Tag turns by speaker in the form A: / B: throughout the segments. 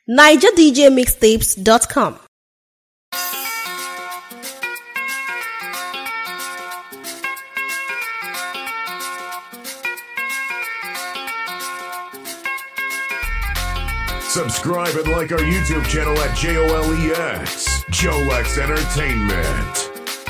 A: nigerdjmixtapes.com.
B: Subscribe and like our YouTube channel at JOLEX, Jolex Entertainment.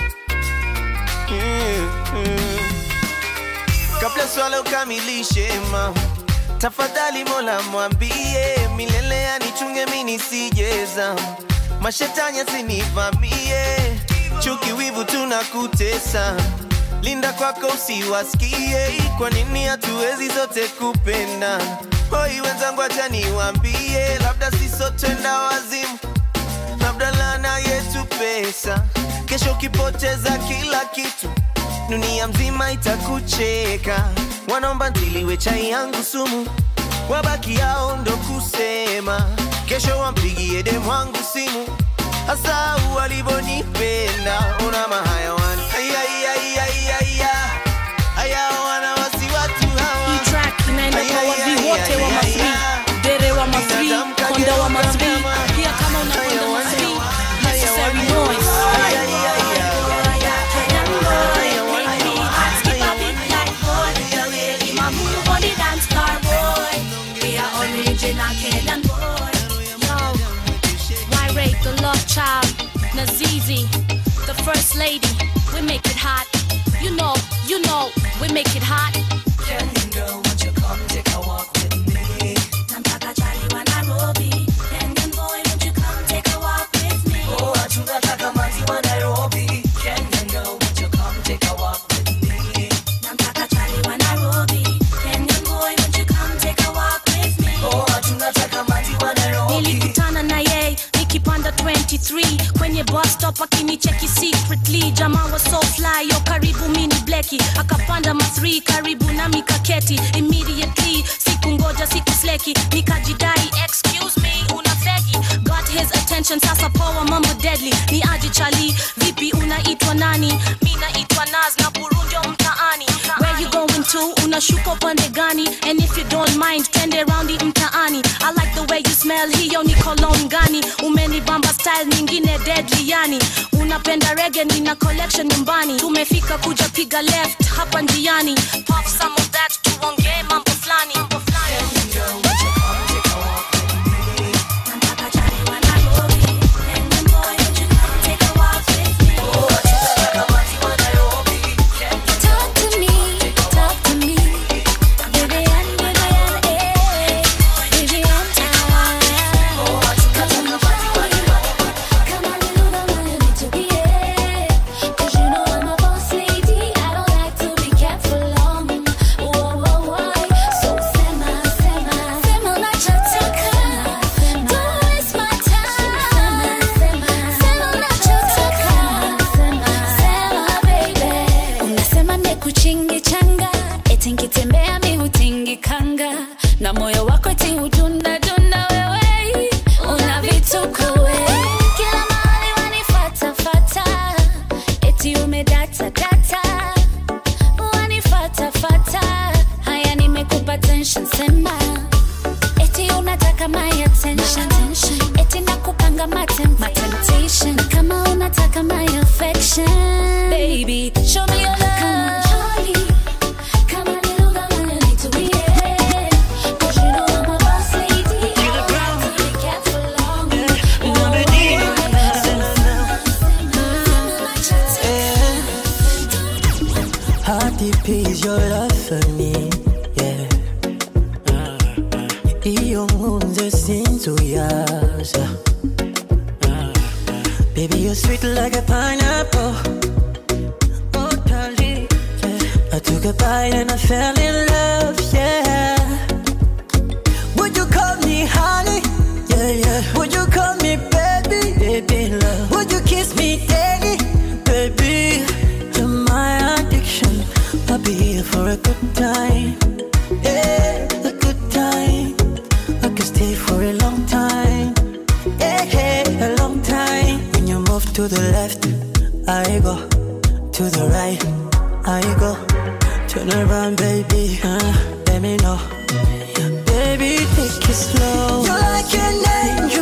C: kabla swala ukamilishe ma tafadhali mola mwambie milele anichunge mi nisijeza mashetani asinivamie chuki wivu tunakutesa linda kwako usiwasikie kwa nini hatuwezi zote kupenda hoi wenzangu acha niwambie labda sisotenda wazimu labda lana yetu pesa kesho ukipoteza kila kitu dunia mzima itakucheka wanaomba ntiliwe chai yangu sumu wabaki yao ndo kusema kesho wampigie demu wangu simu hasa walivonipenda una mahayawani aya wana wasi watu hawa
D: Hii track inaenda kwa wavi wote wa masri dere wa masri konda wa masri pia kama unakonda masri necessary noise Why rate the love child, Nazizi, the first lady? We make it hot. You know, you know, we make it hot. nilikutana na yeye nikipanda 23 kwenye bus stop akinicheki secretly jamaa wa so fly yo karibu mini bleki akapanda ma3 karibu na mikaketi immediately siku ngoja siku sleki nikajidai excuse me una fegi got his attention sasa poa mambo deadly ni aji chali vipi unaitwa nani mi naitwa naz na burundio mtaani where you going to unashuka upande gani and if you don't mind twende raundi mtaani i like the way you smell hiyo ni cologne gani umenibamba style nyingine deadly yani unapenda rege nina collection nyumbani tumefika kuja piga left hapa njiani pop some of that tuongee mambo flani mambo flani
E: Talk to me, talk to me. Vivian, Vivian, eh. Vivian time. Come on, come on, little mama, you need to be, eh. 'Cause you know I'm a boss lady. I don't like to be kept for long. Whoa, whoa, whoa. So sema, sema, sema unachotaka. Don't waste my time. Sema unachotaka. Sema, baby. Unasema nikuchingi changa eti nkitembea mi hutingikanga na moyo wako eti hudunda dunda wewe una vituko we kila mahali wanifatafata eti umedata data wanifatafata haya nimekupa tension sema eti unataka my attention eti nakupanga matem my temptation kama unataka my affection baby show me your love come on Charlie come on little girl you need to be here 'Cause you know I'm a boss lady I don't like to be kept for long
F: How deep is your love for me? Yeah. Iyo nkunze sinzuyaza Baby, you're sweet like a pineapple. Oh, darling, yeah. I took a bite and I fell in love, yeah. Would you call me honey? Yeah, yeah. Would you call me baby? Baby, love. Would you kiss me daddy? Baby, you're my addiction. I'll be here for a good time. Yeah, a good time. I could stay for a long time. Yeah, yeah, a long time. When you move to the left, I go. To the right, I go. Turn around, baby. Uh, let me know. Baby, take it slow. You're like an angel.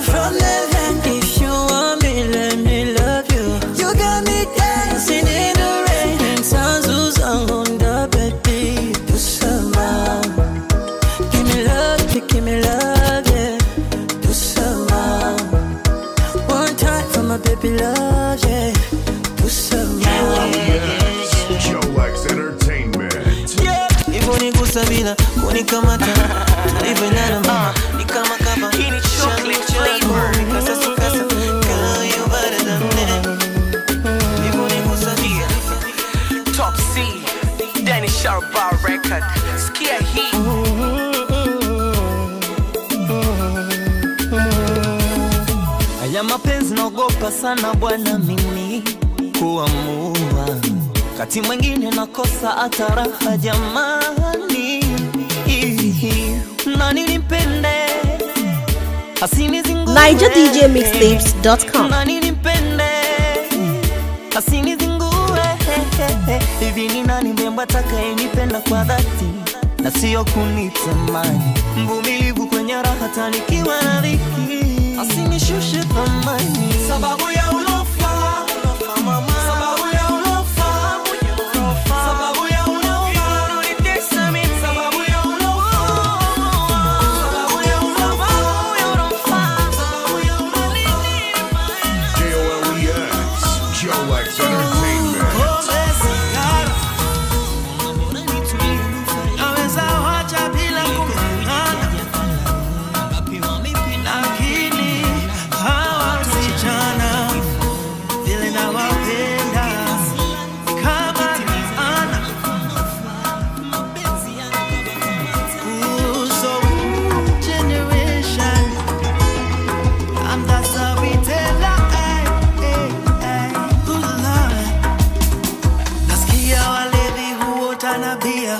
F: puppy love, yeah. Push around.
B: Yes, Jolex Entertainment.
C: Yeah, hivyo nigusa bila kunikamata tulivyoendana mama ni kama kama Shani changu, kasa su kasa, girl, you better than that. Hivyo nigusa bila
A: Top C, Danny Sharbar record. Skia hii.
C: Haya mapenzi naogopa sana bwana mimi kuamua, kati mwingine nakosa hata raha jamani, nani nimpende asinizingue
G: NigerDJMixtapes.com.
C: nani nimpende asinizingue hivi ni nani mrembo atakayenipenda kwa dhati na sio kunitamani mvumilivu kwenye raha tanikiwa na dhiki asinishushe thamani sababu ya ulofa sababu ya ulofa sababu ya ulofa unanitesa mimi sababu ya ulofa sababu ya ulofa sababu ya ulofa
B: J-O-L-E-X, Jolex Entertainment.
C: Naweza wacha bila kung'ang'ana, lakini hawa wasichana vile nawapenda kama ana Ooh, so generation I'm the storyteller, ay, ay, ay. Ooh, Lord. Nasikia walevi huota na bia,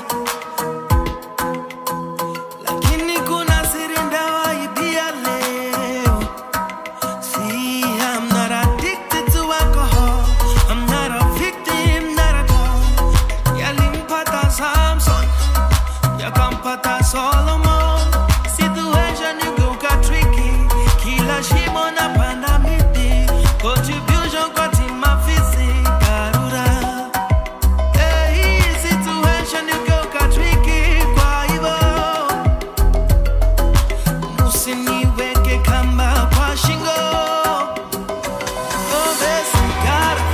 C: lakini kuna siri ndawaibia leo. See, I'm not addicted to alcohol. I'm not a victim, not at all. Yalimpata Samson, yakampata Solomon. Situation igeuka tricky, kila shimo napanda miti. Contribution kwa timu afisi, Karura. Hey, situation igeuka tricky, kwa hivyo usiniweke kamba kwa shingo. Pombe, sigara,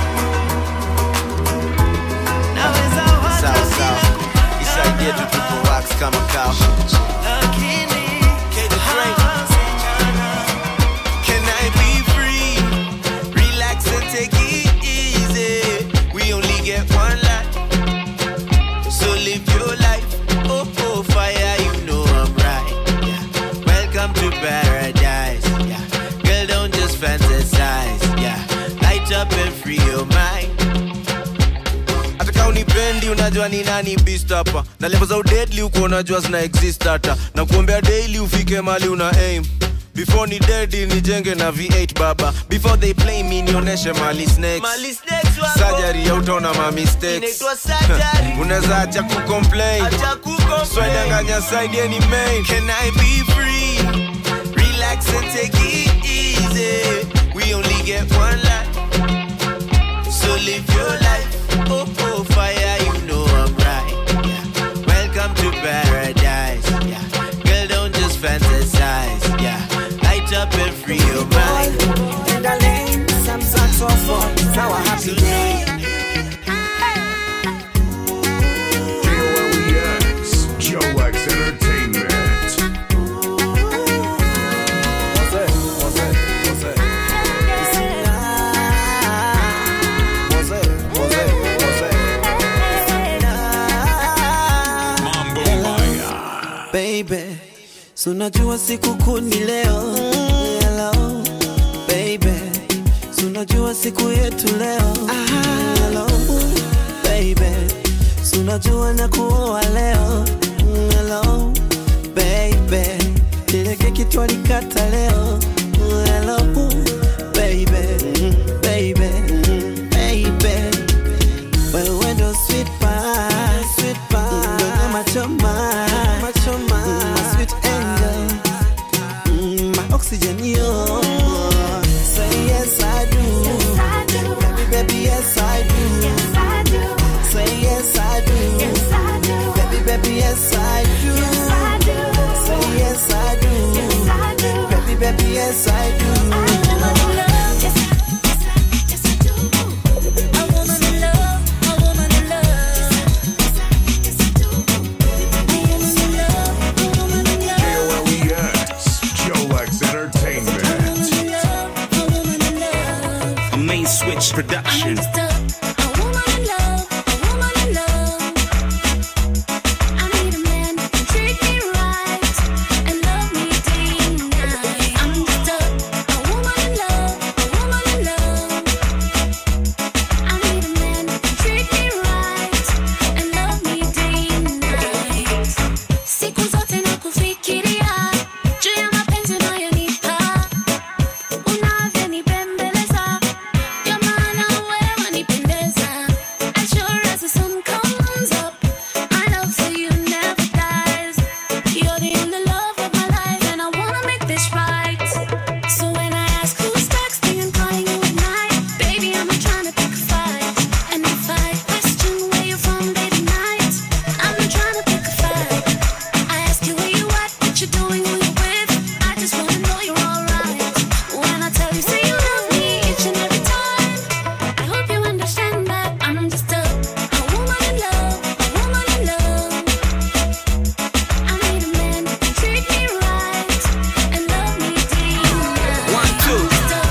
C: naweza wacha
H: Sawa,
C: bila
H: sawa. Isaidie tu tupo wax kama kawa.
C: lakini
H: Drake.
C: hawa wasichana
H: Can I be free? Relax and take it easy. We only get one life. So live your life. Oh, oh, fire, you know I'm right. Yeah. Welcome to paradise. Yeah. Girl, don't just fantasize. Yeah. Light up and free your mind. hata kama unipendi unajua ni nani beast hapa na level za udedli uko unajua zina exist hata na kuombea daily ufike mali una aim before ni dedi nijenge na v8 baba before they play me nionyeshe mali snakes
C: Mali snakes wako.
H: surgery hautaona ma mistakes
C: Inaitwa surgery.
H: unaweza acha kucomplain
C: Acha kucomplain.
H: swedanganya side ni main can i be free relax and take it easy we only get one life so live your life. Oh, oh, fire, you know I'm right. Yeah. Welcome to paradise. Yeah. Girl, don't just fantasize. Yeah. Light up and free your mind.
F: And I learned some saxophone. Now a happy day.
B: J-O-L-E-X, Jolex Entertainment.
F: baby so unajua siku kuu ni leo Hello, baby so unajua siku yetu leo Hello, baby so unajua na kuoa leo Hello, baby ile keki twalikata leo Hello, baby baby baby wewe ndo sweet pie, sweet pie, ndo nyama choma, choma, my sweet angel, mm, my oxygen yo. Say yes I do, baby baby yes I do. Say yes I do, baby baby yes I do. Say yes I do, baby baby yes I do.
I: Fresh production.
E: Siku zote nakufikiria juu ya mapenzi unayonipa, unavyonibembeleza, ndio maana wewe wanipendeza. As sure as the sun comes up, my love for you never dies. You're the only love of my life, and I wanna make this right. So when I ask who's texting and calling you at night, baby, I'm not trying to pick a fight. And if I question where you're from, baby, night, I'm not trying to pick a fight. I ask you where you at, what you doing, who you with. I just wanna know you're alright. When I tell you, say you love me each and every time. I hope you understand that I'm just a, a woman in love, a woman in love. I need a man who can treat me right and love me deep.
C: One, two.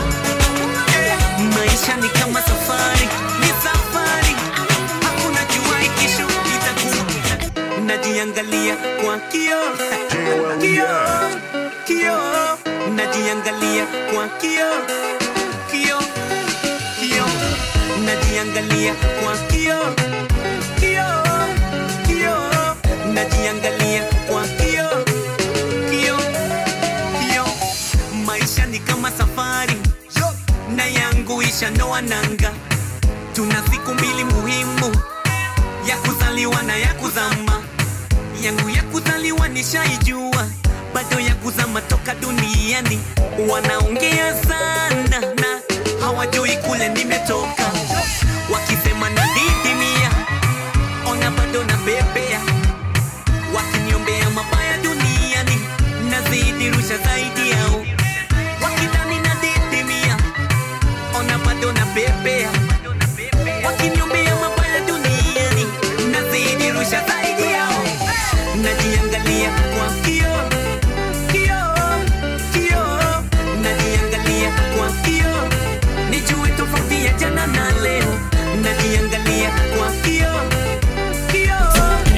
C: Maisha ni kama safari, ni safari. Hakuna jua kesho itakuwa. Najiangalia kwa kioo, kioo, kioo. Najiangalia kwa kioo, kioo, kioo. Najiangalia kwa kioo, kioo, kioo. Najiangalia kwa kioo, kioo, kioo. Maisha ni kama safari na yangu ishanoa nanga. Tuna siku mbili muhimu, ya kuzaliwa na ya kuzama. Yangu ya kuzaliwa nishaijua, bado ya kuzama toka duniani. Wanaongea sana na hawajui kule nimetoka, wakisema nadidimia, ona bado na bebea, wakiniombea mabaya duniani, nazidi rusha zaidi yao, wakidhani nadidimia, ona bado na bebea, wakiniombea mabaya duniani, nazidi rusha zaidi yao, najiangalia kwa kioo, kioo, kioo, najiangalia kwa kioo, nijue tofauti ya jana na leo, najiangalia kwa kioo, kioo,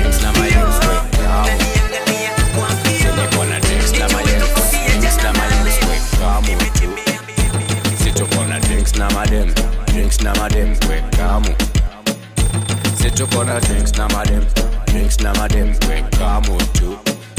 C: najiangalia kwa kioo, nijue tofauti ya jana na leo.
J: situkona drinks na madem drinks na madem kwekamu situkona drinks na madem drinks na madem kwekamu tu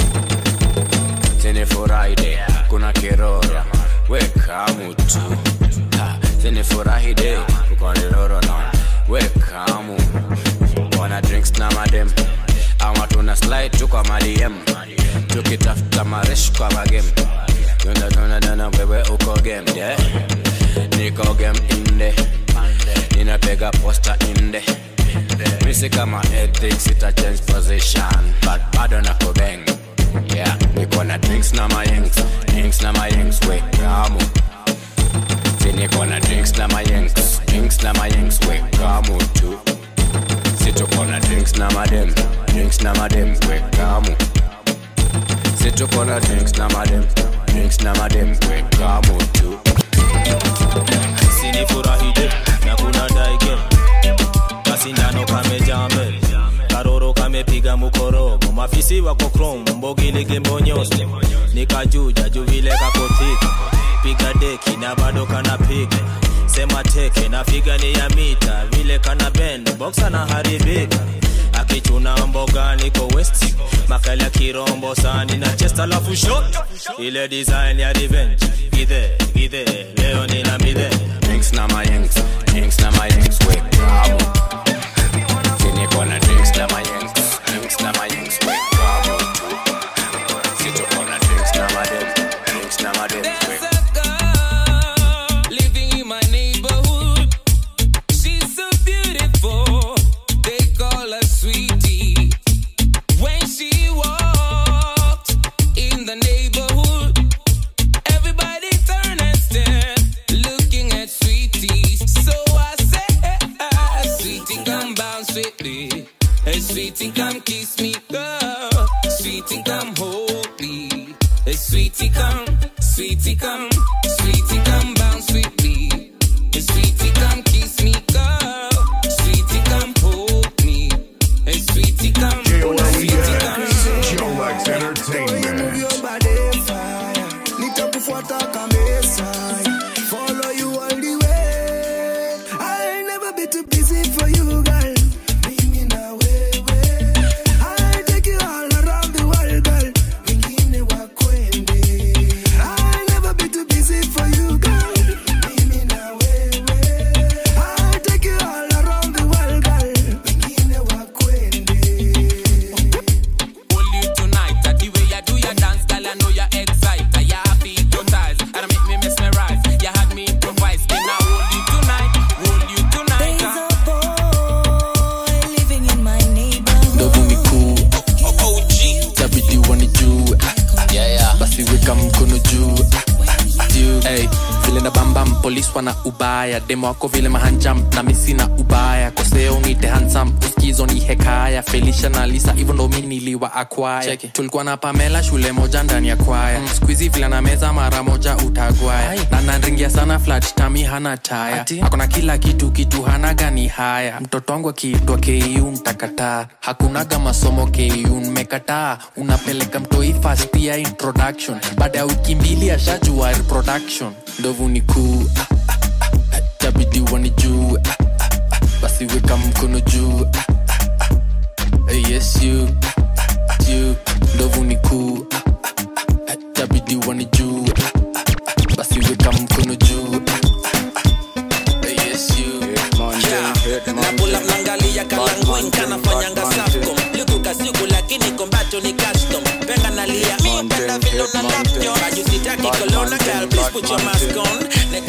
J: sinifurahide kuna kiroro wekamu tu Ha, sinifurahide ukoniroro na wekamu wana drinks na madem ama tuna slide tu kwa madiem tukitafuta maresh kwa magem tunadonadana wewe uko game yeah. niko game inde ninapega posta inde misi kama ethics ita change position but bado nako bang yeah niko na drinks na mayengs drinks na mayengs we kamu si niko na drinks na mayengs drinks na mayengs we kamu tu si tuko na drinks na madem drinks na madem we kamu si tuko na drinks na madem drinks na madem we kamu tu
K: sinifurahije na kuna daige kasindano kamejaa mbele karoro kamepiga mukorogo mafisi wako krom mbogilege mbonyoso nikajuja juu vile kakotika piga deki na bado kanapiga sema teke na figa ni ya mita vile kana bend boxa na haribika akichuna mboga niko west makali ya kirombo sani na chest alafu shot ile design ya revenge gidhe gidhe leo nina midhe
J: drinks na mayengs drinks na mayengs we kamu si niko na drinks na mayengs drinks na mayengs we kamu tu si tuko na drinks na madem drinks na madem we
L: living in my neighborhood. She's so beautiful. They call her sweetie. When she walked in the neighborhood, everybody turned and stared, looking at sweetie. So I said, Sweetie, come bounce with me. Hey, sweetie, come kiss me, girl. Sweetie, come hold me. Hey, sweetie, come, sweetie, come, sweetie, come bounce with me. Hey, sweetie, come kiss
I: Yes, I follow you all the way. I'll never be too busy for you, girl. Mimi na wewe. I'll take you all around the world, girl. Wengine wakwende. I'll never be too busy for you, girl. Mimi na wewe. I'll take you all around the world, girl. Wengine wakwende.
L: Hold you tonight, that the way you do your dance, girl, I know you're excited. You happy, hypnotize, and make me mesmerize. You had me improvise, can I hold you tonight? Hold you tonight.
E: There's a boy living in my neighborhood.
M: ndovu mikuu tabidi wanijue basi weka mkono juu juu. Hey, vile na bambam polis wana ubaya demo wako vile mahanjam na misi na ubaya koseo nite hansam uskizo ni hekaya felisha na lisa hivyo ndo mi niliwa akwaya tulikuwa na pamela shule moja ndani ya kwaya mm. skuizi vile na meza mara moja utagwaya na nanringia sana flat tami hana taya akona kila kitu kitu hana gani haya mtoto wangu akiitwa ku ntakataa hakunaga masomo ku mmekataa unapeleka mtoi fast ya introduction baada ya wiki mbili ashajua reproduction ndovu ni kuu ah, ah, ah, tabidi wanijue ah, ah, ah, basi weka mkono juu ah, ah, ah, eh, yes you ah, you ndovu ni kuu ah, ah, ah, tabidi wanijue ah, ah, ah, basi weka mkono juu ah, ah, eh, yes you
N: napula mnangalia kalangwin kanafanyanga safcom likuka siku lakini kombacho ni custom penga nalia mi penda vilo na laptop ajusitaki kolona girl please put your mask on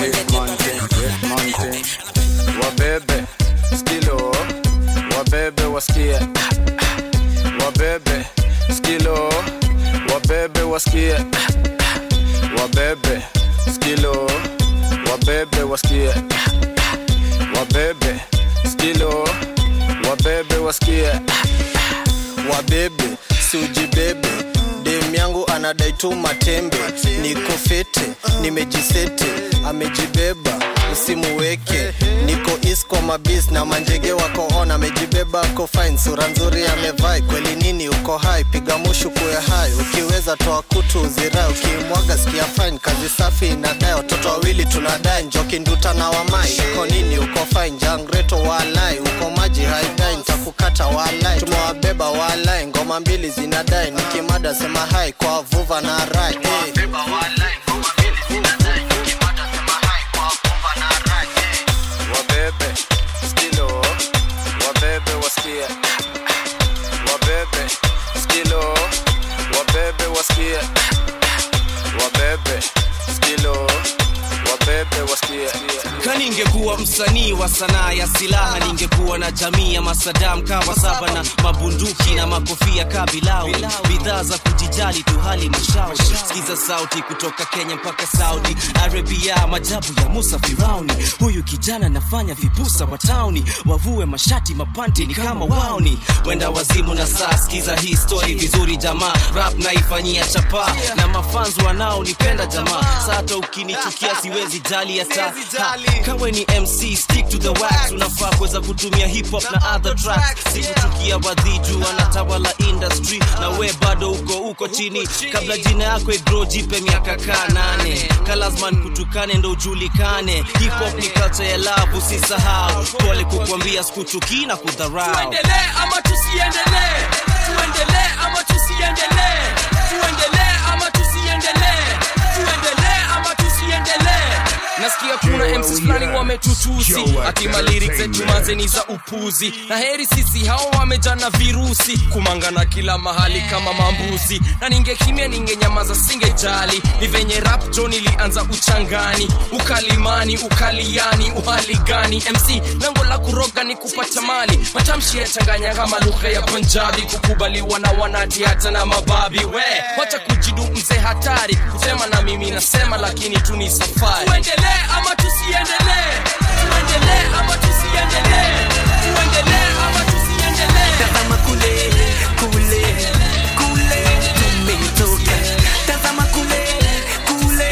J: wabebe skilo wabebe wasikie wabebe skilo wabebe wasikie wabebe skilo wabebe wasikie wabebe skilo wabebe wasikie
O: wabebe siujibebe dem yangu anadai tu matembe niko fete nimejisete amejibeba usimuweke niko is kwa mabis na manjege wako on amejibeba ako fine sura nzuri amevai kweli nini uko hai piga mushu kuya hai ukiweza toa kutu uzirai ukimwaga sikia fine kazi safi inadai watoto wawili tunadai njoki nduta na wamai uko nini uko fine jangreto walai uko maji haidai ntakukata walai tumewabeba walai ngoma mbili zinadai nikimada sema hai kwa vuva na rai hey.
J: wabebe skilo wabebe wasikie wabebe skilo wabebe wasikie wabebe skilo wabebe wasikie
P: kaningekuwa msanii wa sanaa ya silaha ningekuwa na jamii ya masadam kawa saba na mabunduki na makofia kabilau bidhaa za kujijali tu hali mashauri sikiza sauti kutoka kenya mpaka saudi arabia majabu ya musa firauni huyu kijana nafanya vibusa wa tauni wavue mashati mapanti ni kama wauni wenda wazimu na saa sikiza hii story vizuri jamaa rap naifanyia chapa na mafans wanaonipenda jamaa sata ukinichukia siwezi jali hata Ha, kawe ni mc stick to the wax unafaa kuweza kutumia hip hop na other tracks sikuchukia wadhiju wanatawala industry na we bado uko uko chini kabla jina yako igro jipe miaka kaa nane kalazman kutukane ndo ujulikane hip hop ni culture ya love usisahau pole kukwambia sikuchukii na kudharau
L: tuendelee ama tusiendelee tuendelee ama tusiendelee tuendelee ama tusiendelee tuendelee ama tusiendelee nasikia kuna mcs fulani wametutusi akima lyrics zetu mazeni za upuzi na heri sisi hao wamejana virusi kumangana kila mahali kama mambuzi na ningekimya ningenyamaza singejali ni venye rap jo nilianza uchangani ukalimani ukaliani uhali gani mc lengo la kuroga ni kupata mali matamshi yachanganya kama lugha ya punjabi kukubaliwa na wanati hata na mababi we wacha kujidu mzee hatari kusema na mimi nasema lakini tu ni safari tuendelee ama tusiendelee tuendelee ama tusiendelee tuendelee ama tusiendelee
C: tazama kule kule kule tumetoka tazama kule kule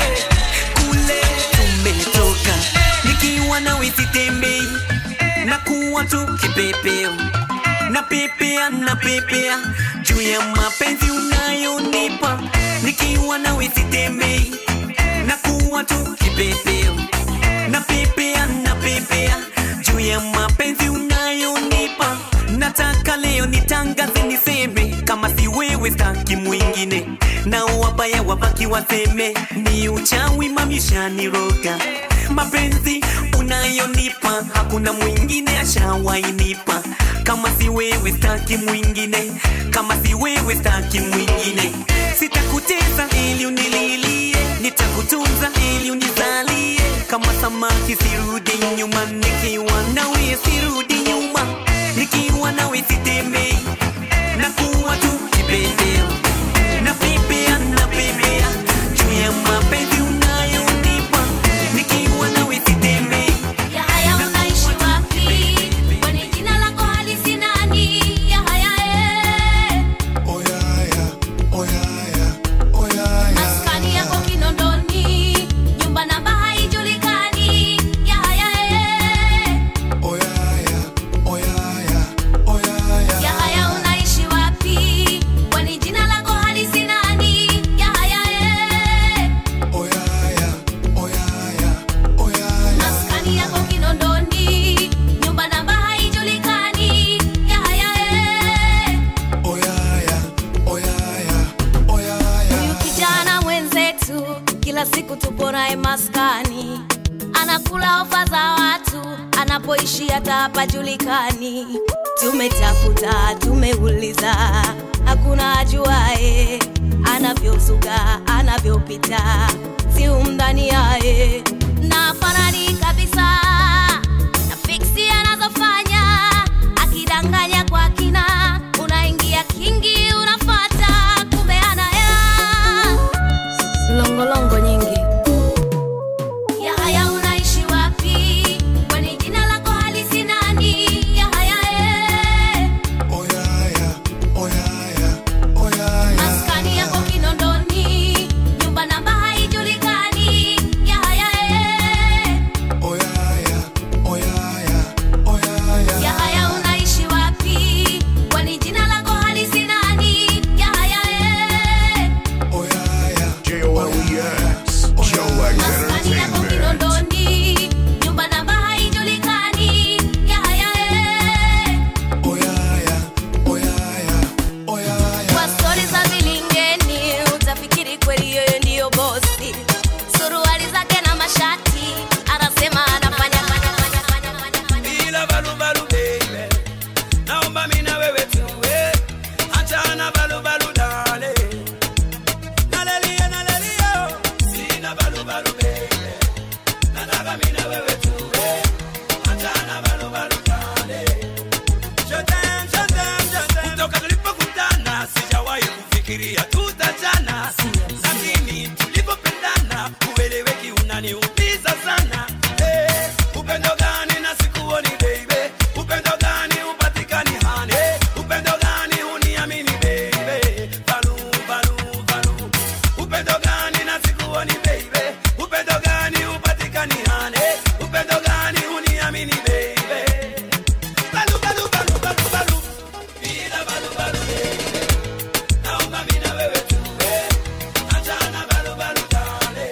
C: kule tumetoka nikiwa nawe sitembei na kuwa tu kipepeo na pepea na pepea juu ya mapenzi unayonipa nikiwa nawe sitembei na kuwa
Q: kuwa tu kipepeo napepea napepea juu ya mapenzi unayonipa nataka leo nitangaze niseme kama si wewe staki mwingine na wabaya wabaki waseme ni uchawi mamishaniroga mapenzi unayonipa hakuna mwingine ashawainipa kama si wewe staki mwingine kama si wewe staki mwingine sitakuteza ili unililie nitakutunza ili unizalie kama samaki sirudi nyuma nikiwa nawe sirudi nyuma nikiwa nawe sitembei nakuwa tu kipendeo napepea napepea juu ya mapenzi unayonipa nikiwa nawe sitembei
D: Ya haya unaishi wapi? Kwani jina lako halisi nani? Ya haya eh. Maskani yako Kinondoni, nyumba namba haijulikani. Ya haya eh. Ya haya unaishi wapi? Kwani jina lako halisi nani? Ya haya eh. Maskani yako Kinondoni, nyumba namba haijulikani. Ya haya eh. Huyu kijana mwenzetu kila siku tupo naye maskani, anakula ofa za watu, anapoishi hata hapajulikani. Tumetafuta, tumeuliza, hakuna ajuae anavyozuga, anavyopita, si umdhani yaye na fanani kabisa na fiksi anazofanya, akidanganya kwa kina, unaingia kingi, unafata kumbe ana hela longolongo nyingi. Ya haya unaishi wapi? Kwani jina lako halisi nani? Ya haya eh. Maskani yako Kinondoni, nyumba namba haijulikani. Ya haya eh. Ya haya unaishi wapi? Kwani jina lako halisi nani? Ya haya eh.
B: J-O-L-E-X. Jolex
D: Maskani yako
B: Entertainment.
D: Kinondoni, nyumba namba haijulikani. Ya haya eh. Kwa stori za vilingeni utafikiri kweli yeye ndiyo bosi. Suruali zake na mashati anasema anafanya fanya fanya fanya fanya fanya.
R: bila balubalu baby naomba mi na wewe tuwe achana balubalu dale nalelia nalelia sina balubalu baby nataka mi na wewe tuwe achana balubalu dale Shotem, shotem, shotem. kutoka tulipokutana sijawahi kufikiria tutachana lakini tulipopendana ueleweki unaniumiza sana Eh, upendo gani na sikuoni baby upendo gani upatikani hane upendo gani uniamini baby balu balu balu upendo gani na sikuoni baby upendo gani upatikani hane upendo gani uniamini baby balu balu balu balu balu bila balu balu baby naomba mimi na wewe tuwe achana balu balu dale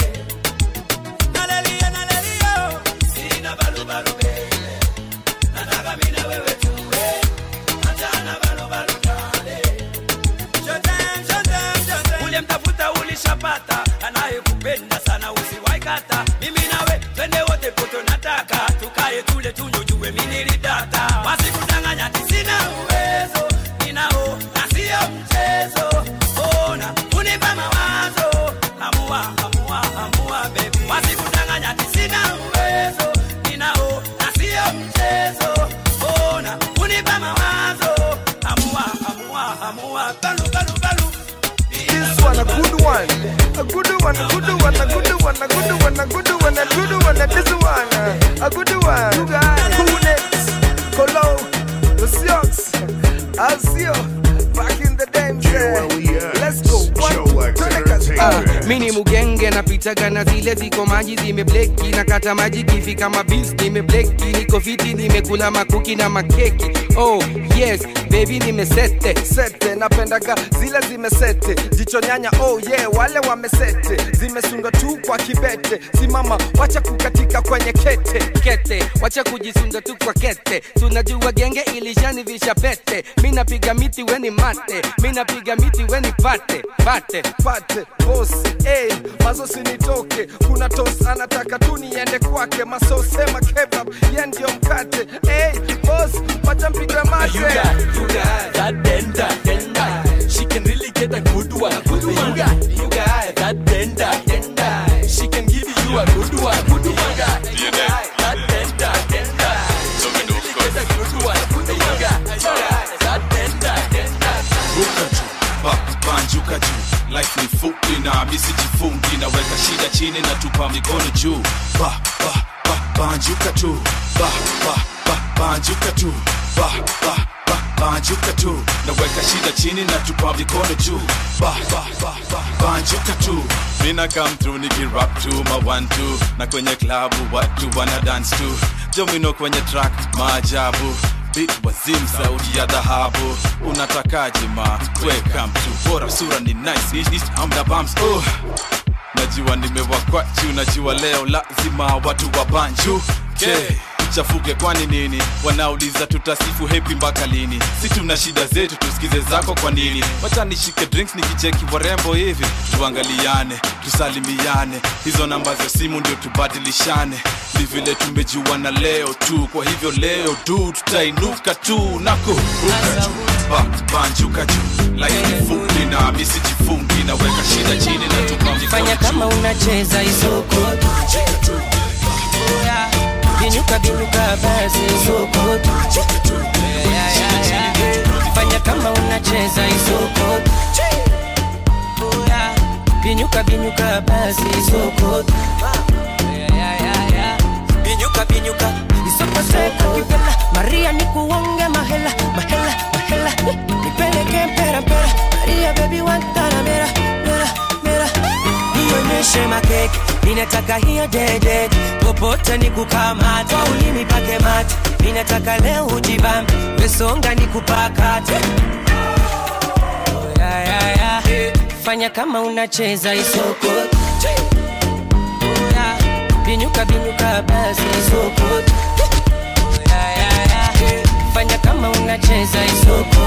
R: nalelia nalelia sina balu balu baby nataka mimi na wewe tuwe achana balu balu dale Shotem, shotem, shotem. Uliyemtafuta ulishapata anayekupenda sana usiwaikata mimi nawe twende wote poto nataka tukae tule tunywe jue mimi nilidata wasikudanganya ati sina uwezo ninao na sio mchezo ona unipa mawazo amua amua amua baby wasikudanganya ati sina uwezo ninao na sio mchezo ona unipa mawazo amua amua amua balu balu balu
S: This one a good one, a good one, a good one, a good one, a good one, a good one, a good one, and this one, uh, a good one. You guys, who next? Colo, the Sioux, Alcio, back in the day, man. Let's go. One, two,
T: Ah, mi ni mugenge napitaga na zile ziko maji zimebleki na kata maji kifika mabis nimebleki niko fiti nimekula makuki na makeki oh yes bebi nimesete
S: sete napendaga zile zimesete jicho nyanya oh yeah wale wamesete zimesundwa tu kwa kibete simama wacha kukatika kwenye kete
T: kete wacha kujisunda tu kwa kete tunajua genge ilishanivisha pete mi napiga miti weni mate mi napiga miti weni pate pate
S: pate bos hey, mazo sinitoke kuna tos anataka tu niende kwake masosema kebab ye ndio mkate hey, bos wacha mpigwe mate
M: You got, you got that denda, denda. She can really get a good one. Good one. You got, you got that denda, denda. She can give you a good one. Good one. You got, you got that denda, denda. She can really get a good one. Good one. You got, you got that denda, denda.
U: ruka juu ba, banjuka juu life ni fupi na misijifungi naweka shida chini na tupa mikono juu ba, ba, ba, banjuka tu ba, ba, ba, banjuka tu ba, ba, ba, banjuka tu naweka shida chini na tupa mikono juu ba, ba, ba, ba, banjuka tu mina come through nikirap tu ma one two na kwenye klabu watu wana dance tu jomino kwenye track maajabu Beat wazim sauti ya dhahabu unatakaje ma welcome to bora sura ni nice Ish, ish, hamna bumps oh. najua nimewakwa juu najua leo lazima watu wa banju okay. chafuke kwani nini wanauliza tutasifu hepi mpaka lini si tuna shida zetu tusikize zako kwa nini wacha nishike drinks nikicheki warembo hivi tuangaliane tusalimiane hizo namba za simu ndio tubadilishane ni vile tumejuana leo tu kwa hivyo leo tu tutainuka tu na kuruka juu ba, banjuka juu laini fupi na misijifungi naweka shida chini na tupa
C: fanya
U: mikono
C: kama unacheza isoko binyuka binyuka basi isoko Yeah, yeah, yeah. fanya kama unacheza isoko binyuka binyuka basi isoko Yeah, yeah, yeah, yeah. binyuka binyuka isoko seka kipela maria nikuonge mahela mahela mahela nipeleke mpera mpera maria baby wantana mera mera mera nionyeshe makeke ninataka hiyo dede popote nikukamata ulimi pake mate ninataka leo ujibambe wesonga nikupakate yeah, yeah, yeah. fanya kama unacheza isoko Yeah. binyuka binyuka basi isoko Yeah, yeah, yeah. fanya kama unacheza isoko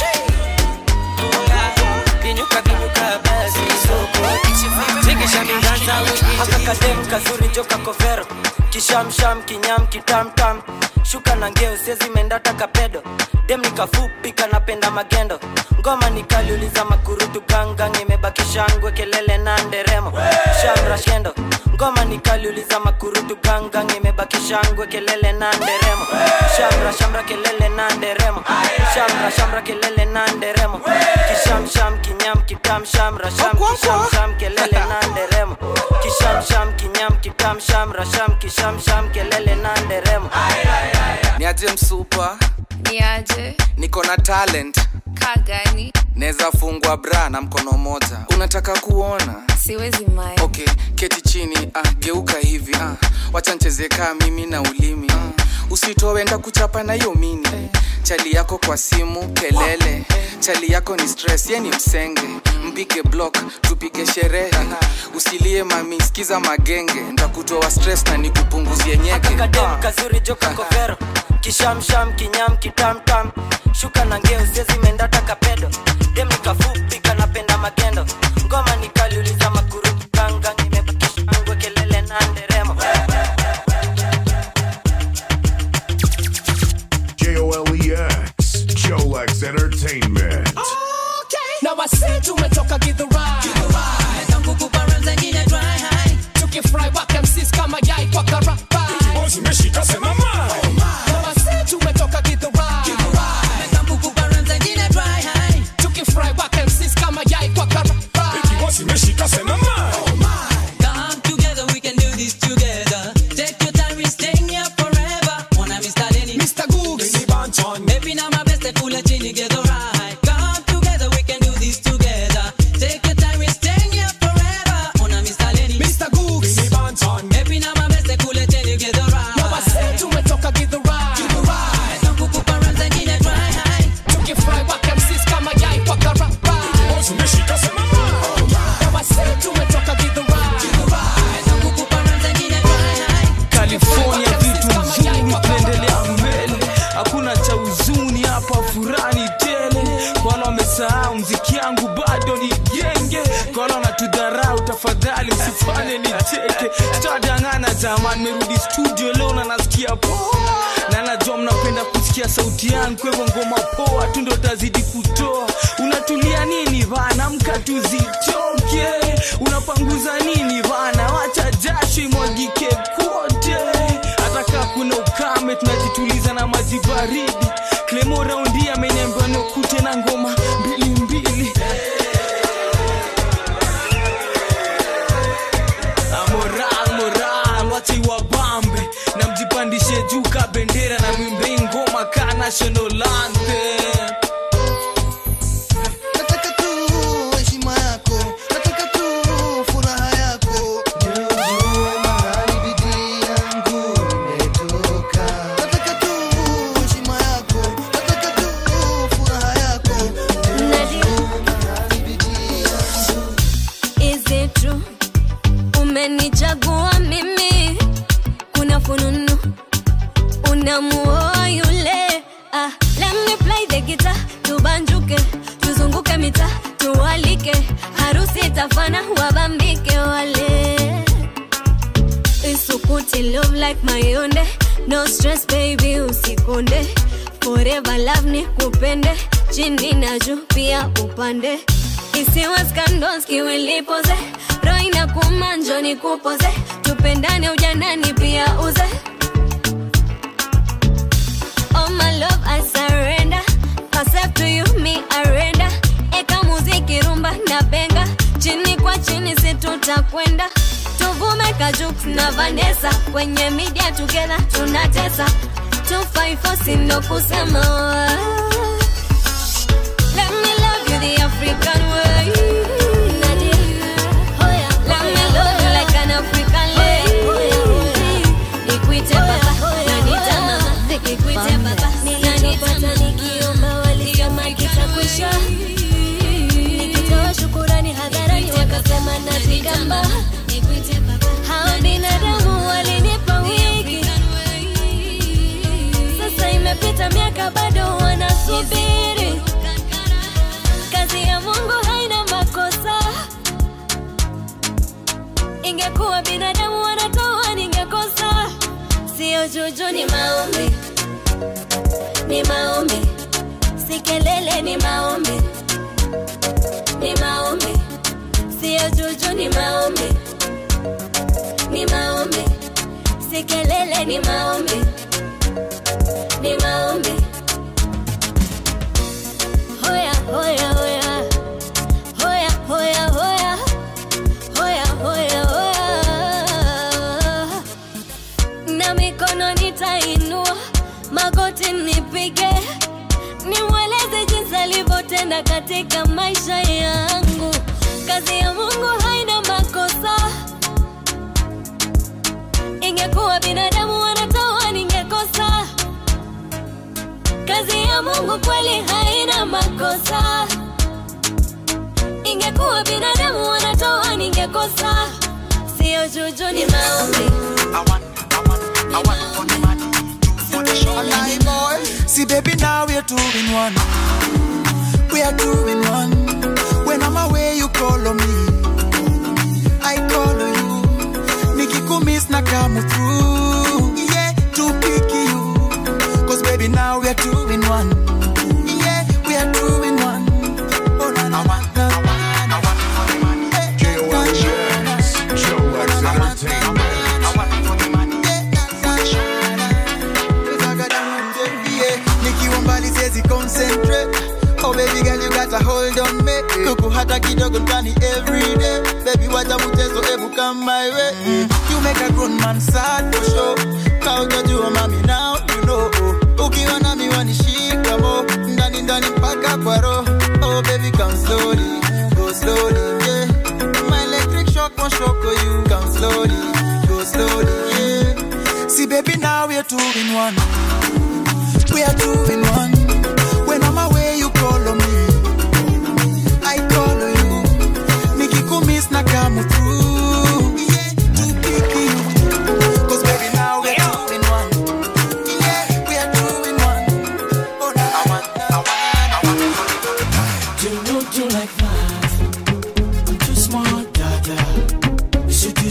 C: Yeah. binyuka binyuka basi isoko tikisha minganza
V: akakadem kazuri joka kovero kishamsham kinyam kitamtam shuka na ngeo siezimendata kapedo dem nikafupi kanapenda magendo ngoma nikaliuliza makurutu gangang imebakishangwe kelele na nderemo shamra shendo ngoma nikaliuliza makurutu gangang imebakishangwe kelele na nderemo shamra shamra kelele na nderemo shamra shamra kelele na nderemo kishamsham kinyam kitam shamra sham kishamsham kelele na nderemo kishamsham kinyam kitam shamra sham kishamsham kelele na nderemo
T: niaje msupa
W: niaje
T: niko na talent
W: kagani
T: naweza fungwa bra na mkono moja unataka kuona
W: siwezi mai
T: okay keti chini ah, geuka hivi ah, wacha ncheze kaa mimi na ulimi ah, usitowenda kuchapa na hiyo mini chali yako kwa simu kelele chali yako ni stress ye ni msenge mpige block tupige sherehe usilie mami skiza magenge ntakutoa stress na nikupunguzie nyeke
V: akakadem kazuri joka kovero kishamsham kinyam kitamtam shuka na ngeo siezimendata kapedo dem nikafupi kanapenda magendo ngoma nikaliuliza makuru ganga nimebakishangwe kelele na nderemo
B: J O L E X. Jolex Entertainment.
X: na wasi tumetoka gidhurai tangu kubaranza nyine dry high tukifry waka msis kama yai kwa karapa zimeshika sema na wasi tumetoka gidhurai tangu kubaranza nyine dry high tukifry waka msis
A: usifanye nicheke sitadangana jamani merudi studio leo na nasikia poa na najua mnapenda kusikia sauti yangu kwa hivyo ngoma poa tu ndo tazidi kutoa unatulia nini bana mka tuzitoke unapanguza nini bana wacha jasho imwagike kote hata kaa kuna ukame tunajituliza na maji baridi klemo raundi ameniambia nikute na ngoma mbili mbili Ah, moral moral wacha iwabambe na mjipandishe juu ka bendera na mwimbe ngoma ka national anthem
F: nataka tu heshima yako nataka tu furaha yako Jua mahali bidii yangu imetoka nataka tu heshima yako nataka tu furaha yako Jua mahali bidii yangu
E: Is it true? Umenichagua mimi, kuna fununu unamuoa yule. Ah, let me play the guitar, tubanjuke, tuzunguke mita, tuwalike, harusi itafana, wabambike wale. Isukuti love like mayonde, no stress baby, usikonde. Forever love ni kupende, chini na juu pia upande isiwa scandals kiwilipoze roho inakuuma njoni kupoze tupendane ujanani pia uze oh my love I surrender myself to you me arenda eka muziki rumba na benga chini kwa chini si tutakwenda tuvume kajuk na Vanessa kwenye media together tunatesa 254 sindo kusema Let me love you the African way. Nadia. Let me love you like an African lady. Nikuite baba, nanita mama. Nikuite baba, nanita nikiomba walisema kitakwisha. Nikitoa shukurani hadharani wakasema nazigamba. Hao binadamu walinipa wiki. Sasa imepita miaka bado wanasubiri kazi ya mungu haina makosa ingekuwa binadamu wanatoa ningekosa sio juju ni maombi ni maombi si kelele ni maombi ni maombi sio juju ni maombi ni maombi si kelele ni maombi ni maombi hoya hoya hoya hoya hoya hoya hoya hoya hoya na mikono nitainua magoti nipige nimweleze jinsi alivyotenda katika maisha yangu kazi ya mungu haina makosa ingekuwa binadamu wanatoa ningekosa kazi ya mungu kweli haina makosa ingekuwa binadamu wanatoa ningekosa sio juju ni maombi
G: See, baby, now we're two in one. We are two in one. When I'm away, you call on me. I call on you. Nikikumiss na come through. Yeah, to pick you. Cause baby, now we are two in one. Yeah, we are two in one. Oh, na, na, na, na,
B: J-O-L-E-X, Joe Lex Entertainment.
G: yeah. Nikiwa mbali siwezi concentrate Oh baby girl you got a hold on me Kuku hata kidogo ndani every day Baby wacha mchezo ebu come my way You make a grown man sad for sure Kautajua mami now you know Ukiwa na miwani shika mo Ndani ndani mpaka kwa roho Oh baby come slowly Go slowly yeah My electric shock won't shock you Come slowly Go slowly yeah See baby now we're two in one we are two in one. When I'm away, you call on me. I call on you. Nikikumiss na come through. Yeah, to pick you. Cause baby, now we're two in one. Yeah, we are two in one. Oh, na, I want, I want, I want.
H: Do you do like that? I'm too smart, dada. You should do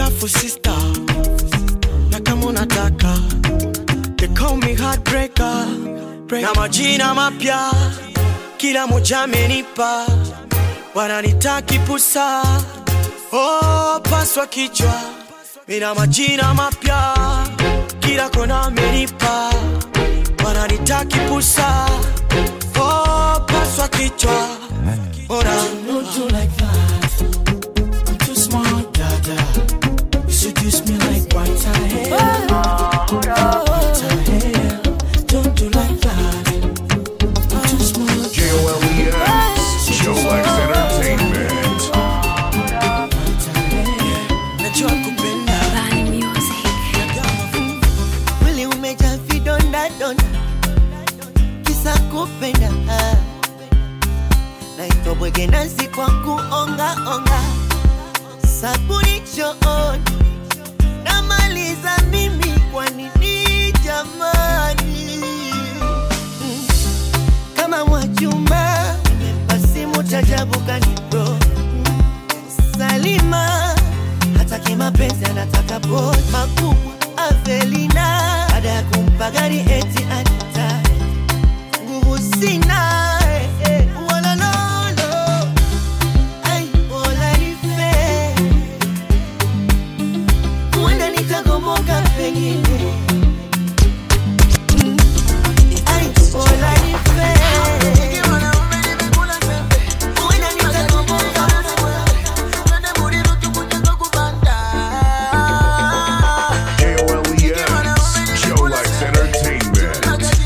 H: alafu sister na kama unataka they call me heartbreaker na majina mapya kila moja amenipa wananitaki pusa oh, paswa kichwa mina majina mapya kila kona amenipa wananitaki pusa oh, paswa kichwa Ora.
C: Don't do like that. I'm too smart, dada. You seduce me like white hair. White hair. Don't do like that. I'm too smart.
B: J-O-L-E-X, Jolex Entertainment.
H: najua kupenda
I: mwili umejaa vidonda donda kisa kupenda naitwa bwege nasi kwa kuongaonga sabuni chooni namaliza mimi kwa nini jamani Mm. kama mwachuma nimepasimu chajabu kanibro salima hataki mapenzi anataka boy makubwa avelina baada ya kumpa gari eti anita nguvu sina eh, eh, walololo ai wala nife huenda nitagomoka pengine Mm, ai wala nife huenda nitagomoka
B: J-O-L-E-X, Jolex Entertainment.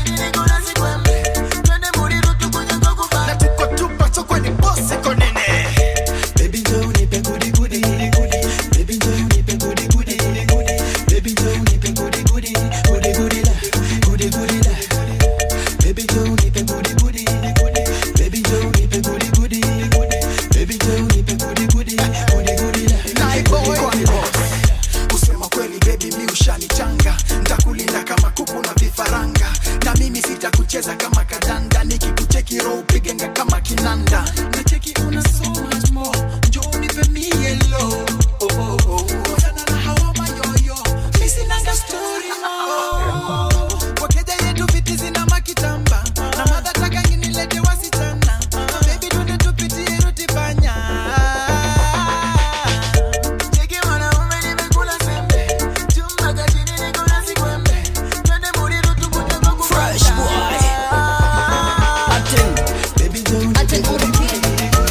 H: na tuko tupa soko ni bosi konene baby njoo unipe gudi gudi gudi baby njoo unipe gudi gudi gudi baby njoo unipe gudi gudi gudi gudi la gudi gudi la baby njoo unipe gudi gudi gudi baby njoo unipe gudi gudi gudi baby njoo unipe gudi gudi gudi gudi la
K: Kwani boss, kusema kweli baby mi ushanichanga ntakulinda kama kuku na vifaranga na mimi sitakucheza kama kadanda nikikucheki roho upigenga kama kinanda na cheki una so much more njo unipe mie low oh, oh, oh. Wachana na hawa mayoyo mi sinanga story no wakeja yetu viti zina makitamba na madhataka nginilete wasichana baby tunde tupitie ruti panya Cheki mwanaume nimekula sembe chumba cha chini niko na sikwembe twende Muriru tukuje kwa
H: Fresh boy.
K: Baby njoo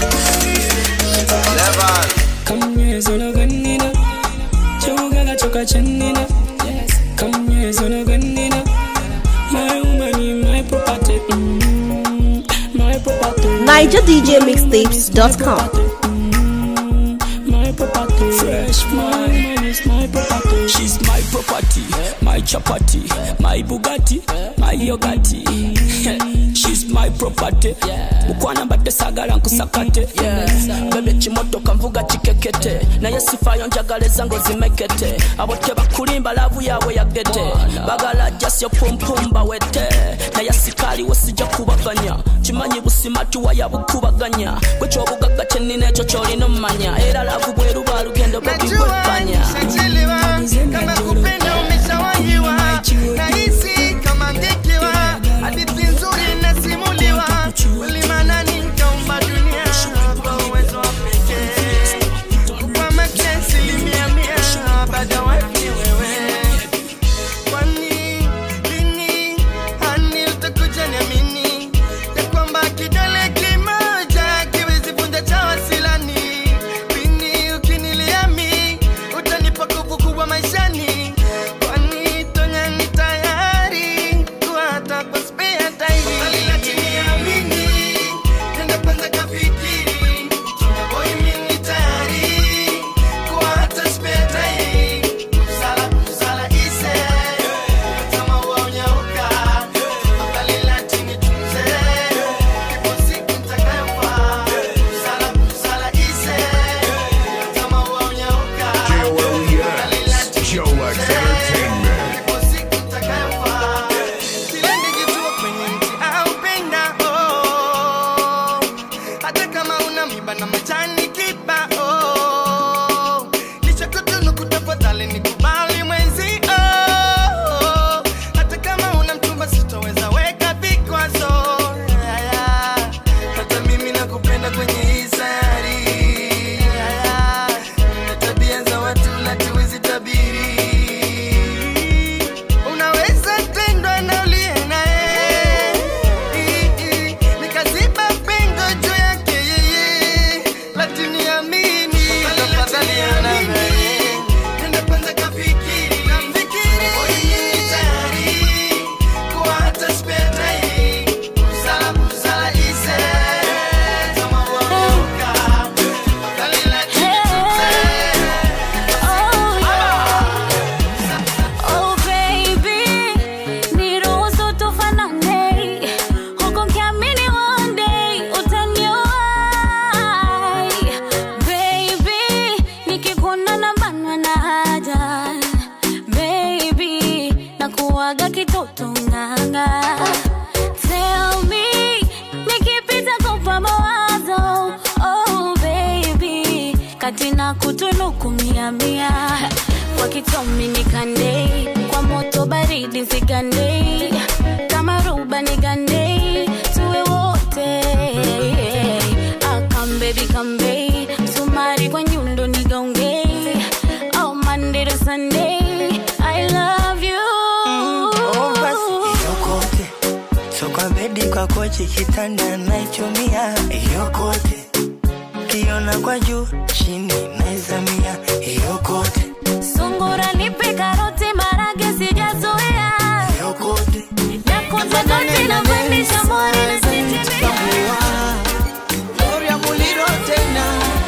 X: kamnyezologanina chaugaga chokachanina kamnyezologanina my woman my property mm, my property
N: NigerDJMixtapes.com.
X: my property fresh my woman is my property
A: She's my property, my chapati, my Bugatti, my yogati. She's my property. Mukwana mbadde sagala nkusakate. Bebe kimotoka nvuga kikekete. Naye sifayo njagala ezango zimekete. Abo tebakulimba lavu yaabwe yagete. Bagala jasyo pumpumba wete. Naye sikaali we sijja kubaganya. Kimanyi busimatu waya bukubaganya. Gwe kyobugagga kyennina ekyo kyolina omumanya. Era lavu bweruba lugendo bwebigwepanya.
F: Umechelewa, kama kupenda umeshawahiwa nahisi kama ngekewa hadithi nzuri nasimuliwa ulimanani nkaumba dunia kwa uwezo wa pekee kwa make asilimia mia baada wapi wewe kwani lini hani utakuja niamini ya kwamba kidole kimoja kiwezi vunja cha wasilani lini ukiniliami utanipa nguvu kubwa maishani kwani tonya ni tayari kuhata kwa spare time lakini amini nenda kwanza kafikiri Tonya boy mimi tayari kuhata spare time kusala kusala ise kama unyauka afadhali latini tunze ipo siku nitakayofa kusala kusala ise kama unyauka
B: J-O-L-E-X, Jolex Entertainment.
F: Silenge kituo kwenye mti au penda oh. Hata kama una mimba na majani kiba oh. Licha kutunuku kubali nikubali mwenzi oh, hata kama una mchumba sitoweza weka vikwazo Yeah, yeah. hata mimi nakupenda kwenye hii sayari Yeah, yeah. na tabia za watu latuwezi tabiri unaweza tendwa na uliye naye nikaziba pengo juu yake yeye lakini amini tafadhali amini nenda kwanza kafikiri nafikiri tayari kuwa hata spare time busara busara ise kama waoka tafadhali la
E: Oh baby, niruhusu tufanane, huku nikiamini one day utaniwahi. Baby, nikikuona nabanwa na haja. Baby, nakuwaga kitoto nganga. Tell me, nikipita kupa mawazo. Oh baby, kati na kutunuku mia mia kwa kitomi nikande kwa moto baridi nsigande kama ruba nigande tuwe wote akambebi kambe sumari kwa nyundo nigaunge oh Monday to Sunday I love you
J: yokote so kwa bedi kwa kochi kitanda naichumia yokote kiona kwa juu chini naizamia yokote
E: sungura nipe karoti marage sijazoea nakunza goti na pandisha mori na sitimia
N: Gloria Muliro tena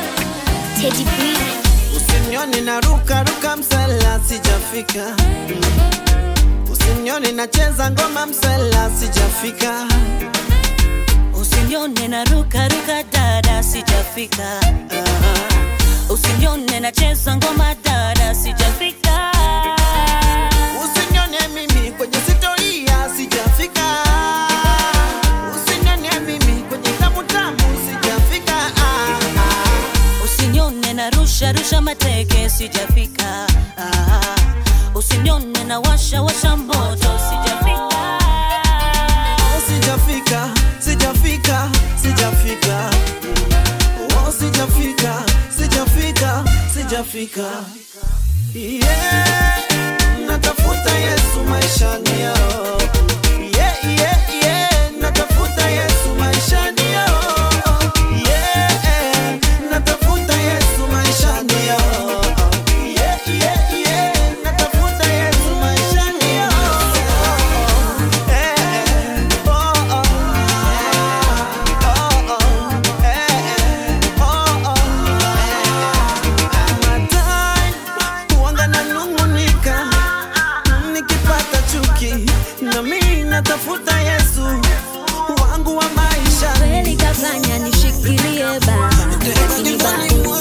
N: Usinione na ruka ruka msela sijafika Usinione nacheza ngoma msela sijafika
O: Usinione na ruka ruka dada sijafika Ah. Usinione nacheza ngoma dada sijafika
N: Usinione mimi kwenye sitoria sijafika Usinione mimi kwenye tamu tamu sijafika ah, ah.
O: Usinione na rusha rusha mateke sijafika Ah. Usinione na washa washa moto sijafika
N: Oh, sijafika sijafika sijafika oh, sijafika sijafika sijafika yeah. natafuta yesu maishani yao yeah, yeah, yeah. natafuta yesu maishani yao yeah. natafuta yesu maishani yao yeah, yeah, yeah. natafuta yesu maishani yao Huanga nanung'unika nikipata chuki, na mimi natafuta Yesu wangu wa maisha.
E: kweli kafanya nishikilie baba lakini bado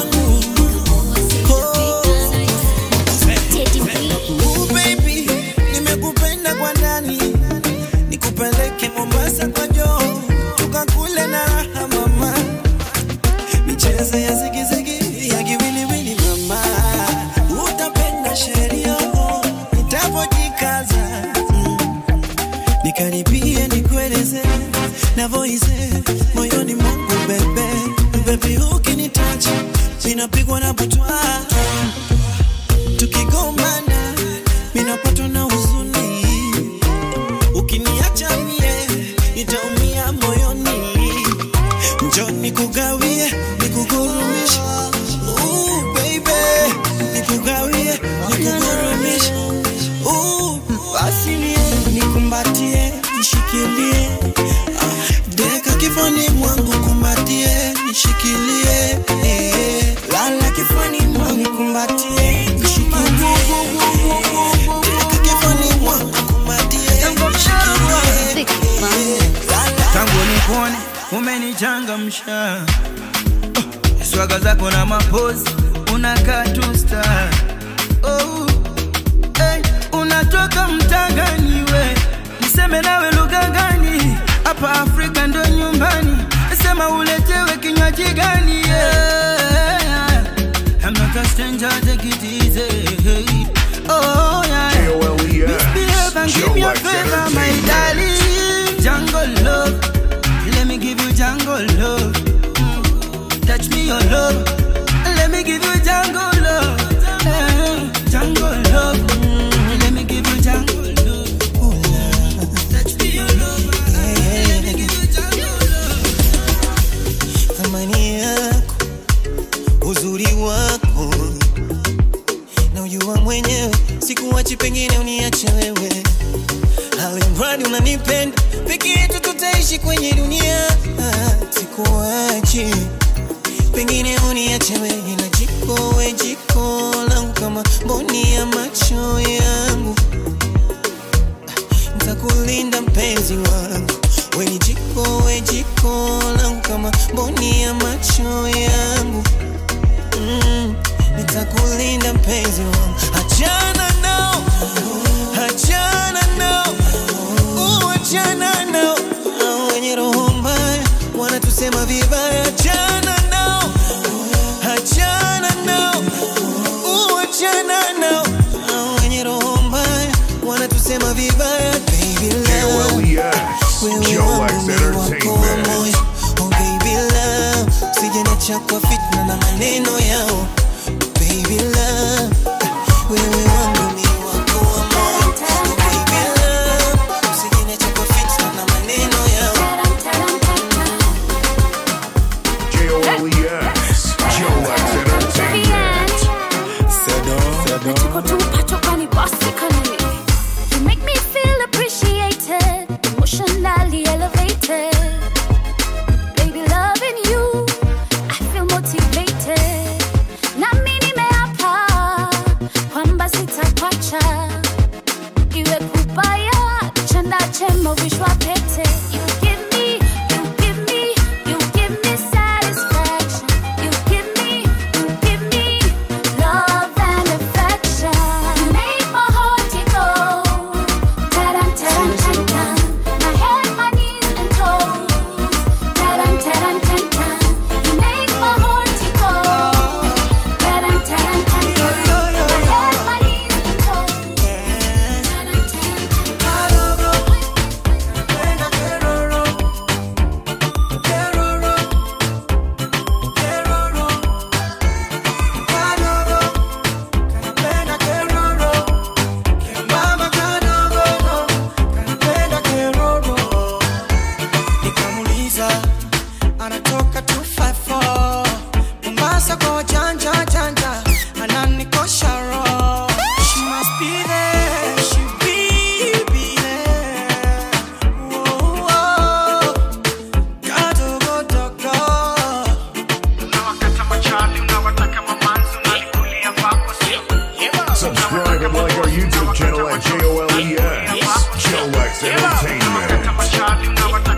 N: Ooh, baby, nimekupenda kwa ndani, nikupeleke Mombasa kwa joo, tukakule na raha mama, michezo ya zigizigi ya kiwiliwili mama, utapenda sheria nitapojikaza mm. nikaribie nikueleze navoize moyoni mwangu bebe bebi ukinitacha ninapigwa na butwa tukigombana minapatwa na huzuni ukiniacha mie nitaumia moyoni njo nikugawie nikugurumishe Ooh, baby nikugawie nikugurumishe Ooh, asilie nikumbatie nishikilie Ah, deka kifani mwangu kumbatie nishikilie eh, lala kifani mwangu kumbatie nishikilie deka kifani mwangu kumbatie nishikilie
R: tangu nikuone umenichangamsha Oh, swaga zako na mapozi unakaa tu star oh, hey, unatoka mtangani we niseme nawe lugha gani hapa afrika ndo nyumbani sema uletewe kinywaji gani yeah. I'm not a stranger, take it easy.
F: Oh, yeah. Misbehave and give me a favor, my darling. Jungle love. Let me give you jungle love. Mm. Touch me your love. Let me give you jungle love. Eh, Jungle love. Mm. Let me give you jungle love. Ooh, love. Touch me your love. Let me give you jungle love.
C: thamani yako uzuri wako na ujua mwenyewe sikuwachi pengine uniache wewe alimradi unanipenda peke yetu tutaishi kwenye dunia Ah, sikuwachi pengine uniache wewe na jiko we jiko langu kama mboni ya macho yangu ntakulinda mpenzi wangu we ni jiko we jiko langu kama mboni ya macho yangu mm, nitakulinda mpenzi wangu achana nao achana nao uh, achana nao Hao wenye roho mbaya wanatusema vibaya achana nao achana nao uh, achana nao Hao wenye roho mbaya wanatusema vibaya baby love
B: KLEX, Jolex Entertainment.
C: Oh baby love, usijeniacha kwa fitna na maneno yao. Baby love, wewe wangu ni wako wa moyo. Oh baby love, usijeniacha kwa fitna na maneno yao.
B: J-O-L-E-X, Jolex Entertainment.
E: Tuko tupacho kwani bossy kani. You make me feel appreciated, emotionally elevated. Baby, loving you, I feel motivated. Nami nimeapa kwamba sitakuacha. Iwe kubaya, chanda chema vishwa pete. You give me, you give me, you give me satisfaction. You give me, you give me love and affection. You make my heart go ta-dum, ta-dum, ta-dum. My head, my knees and toes. Ta-dum, ta-dum, ta-dum. You make my heart go ta-dum, ta-dum, ta-dum. My head, my knees and toes.
F: nikamuliza anatoka 254 mombasa kwa wajanja janja ananikosha roho she must be there she will be there Whoa, whoa. Kadogodogo.
B: Subscribe and like our YouTube channel at J-O-L-E-X, Jolex Entertainment.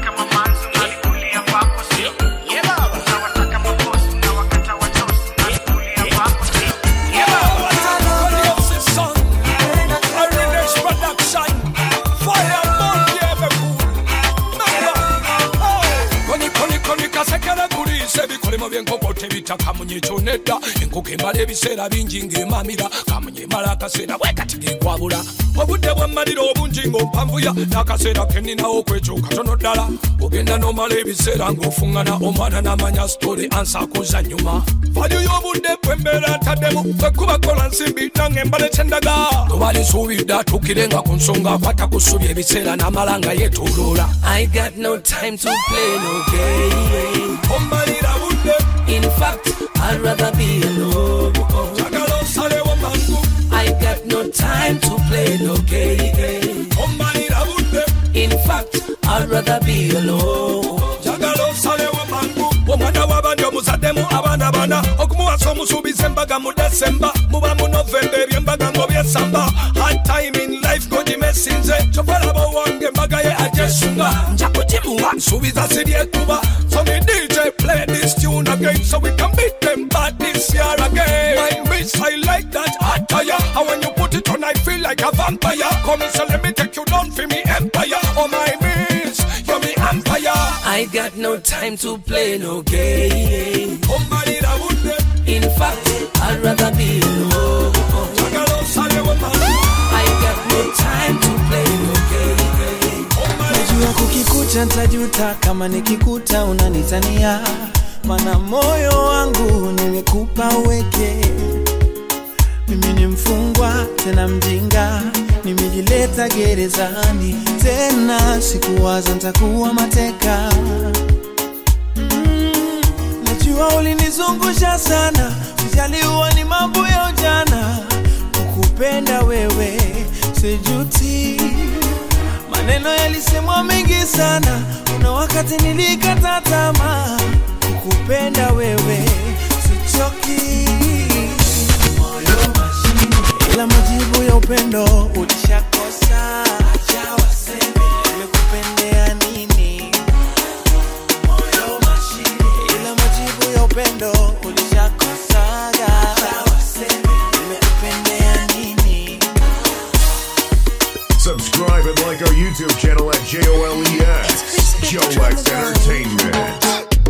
D: ebikolimo byenkoko tebita kamunye kyonedda enkoko emala ebiseera bingi ng'emamira kamunye emala akaseera bwekati gekwabula obudde bwammalira obungi ng'ompanvuya n'akaseera keninawo okwekyo katono ddala ogenda n'omala ebiseera ng'ofuŋŋana omwana n'amanya sitole ansaakuza nyuma valyu y'obudde bwembeera ataddemu bwekuba kola nsimbi nange embala ekyendaga tobalisuubidde atuukire nga ku nsonga akwata ku ssubi ebiseera n'amala nga yeetooloola
C: I got no time to play no game.
D: ommalira budde
C: In fact, I'd rather be alone.
D: njagala osalewo mangu
C: I got no time to play no game.
D: ommalira budde
C: In fact, I'd rather be alone.
D: njagala osalewo mangu omwana w'abandi omuzaddemu abaana bana okumuwasa omusuubiza embaga mu desemba muba mu novemba ebyembaga ng'obyesamba hard time in life gogimesinze kyovalaba owange embaga ye ajesunga nja kugimuwa nsuubiza siryekuba so me dj play this tune again so we can beat them bad this year again my miss i like that attire and when you put it on i feel like a vampire come so let me take you down for me empire oh my miss you're me empire
C: I got no time to play no game.
D: ommalira budde
C: In fact, I'd rather be alone.
D: njagala osalewo mangu
C: kisha ntajuta kama nikikuta unanitania mana moyo wangu nimekupa uweke mimi ni mfungwa tena mjinga nimejileta gerezani tena sikuwaza ntakuwa mateka mm, najua ulinizungusha sana sijaliwa ni mambo ya ujana kukupenda wewe sijuti maneno yalisemwa mengi sana kuna wakati nilikata tamaa kukupenda wewe sichoki moyo mashine ila majibu ya upendo ulishakosa acha waseme nimekupendea nini moyo mashine ila majibu ya upendo ulishakosaga acha waseme nimekupendea nini
B: Subscribe and like our YouTube channel at JOLEX. Jolex Entertainment.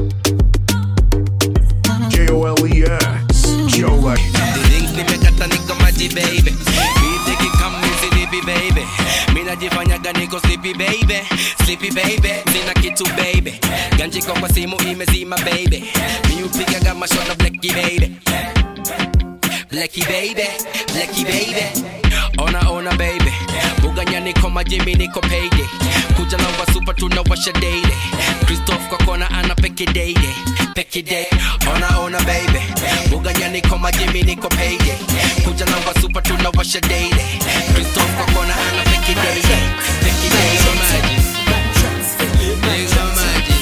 B: J-O-L-E-X. Jolex.
L: Drink nimekata niko maji baby Beat ikikam nisilipi baby Minajifanyaga niko sleepy baby Sleepy baby Sina kitu baby Ganji kwa kwa simu imezima baby Mi upigaga mashona blacky baby Blacky baby Blacky baby Ona ona baby Buganya niko majimi niko payday Kuja na wasupa tunawasha daily Christoph kwa kona ana peke daily Peke day Ona ona baby Buganya niko majimi niko payday Kuja na wasupa tunawasha daily Christoph kwa kona ana peke daily Peke day Nigga magic Nigga magic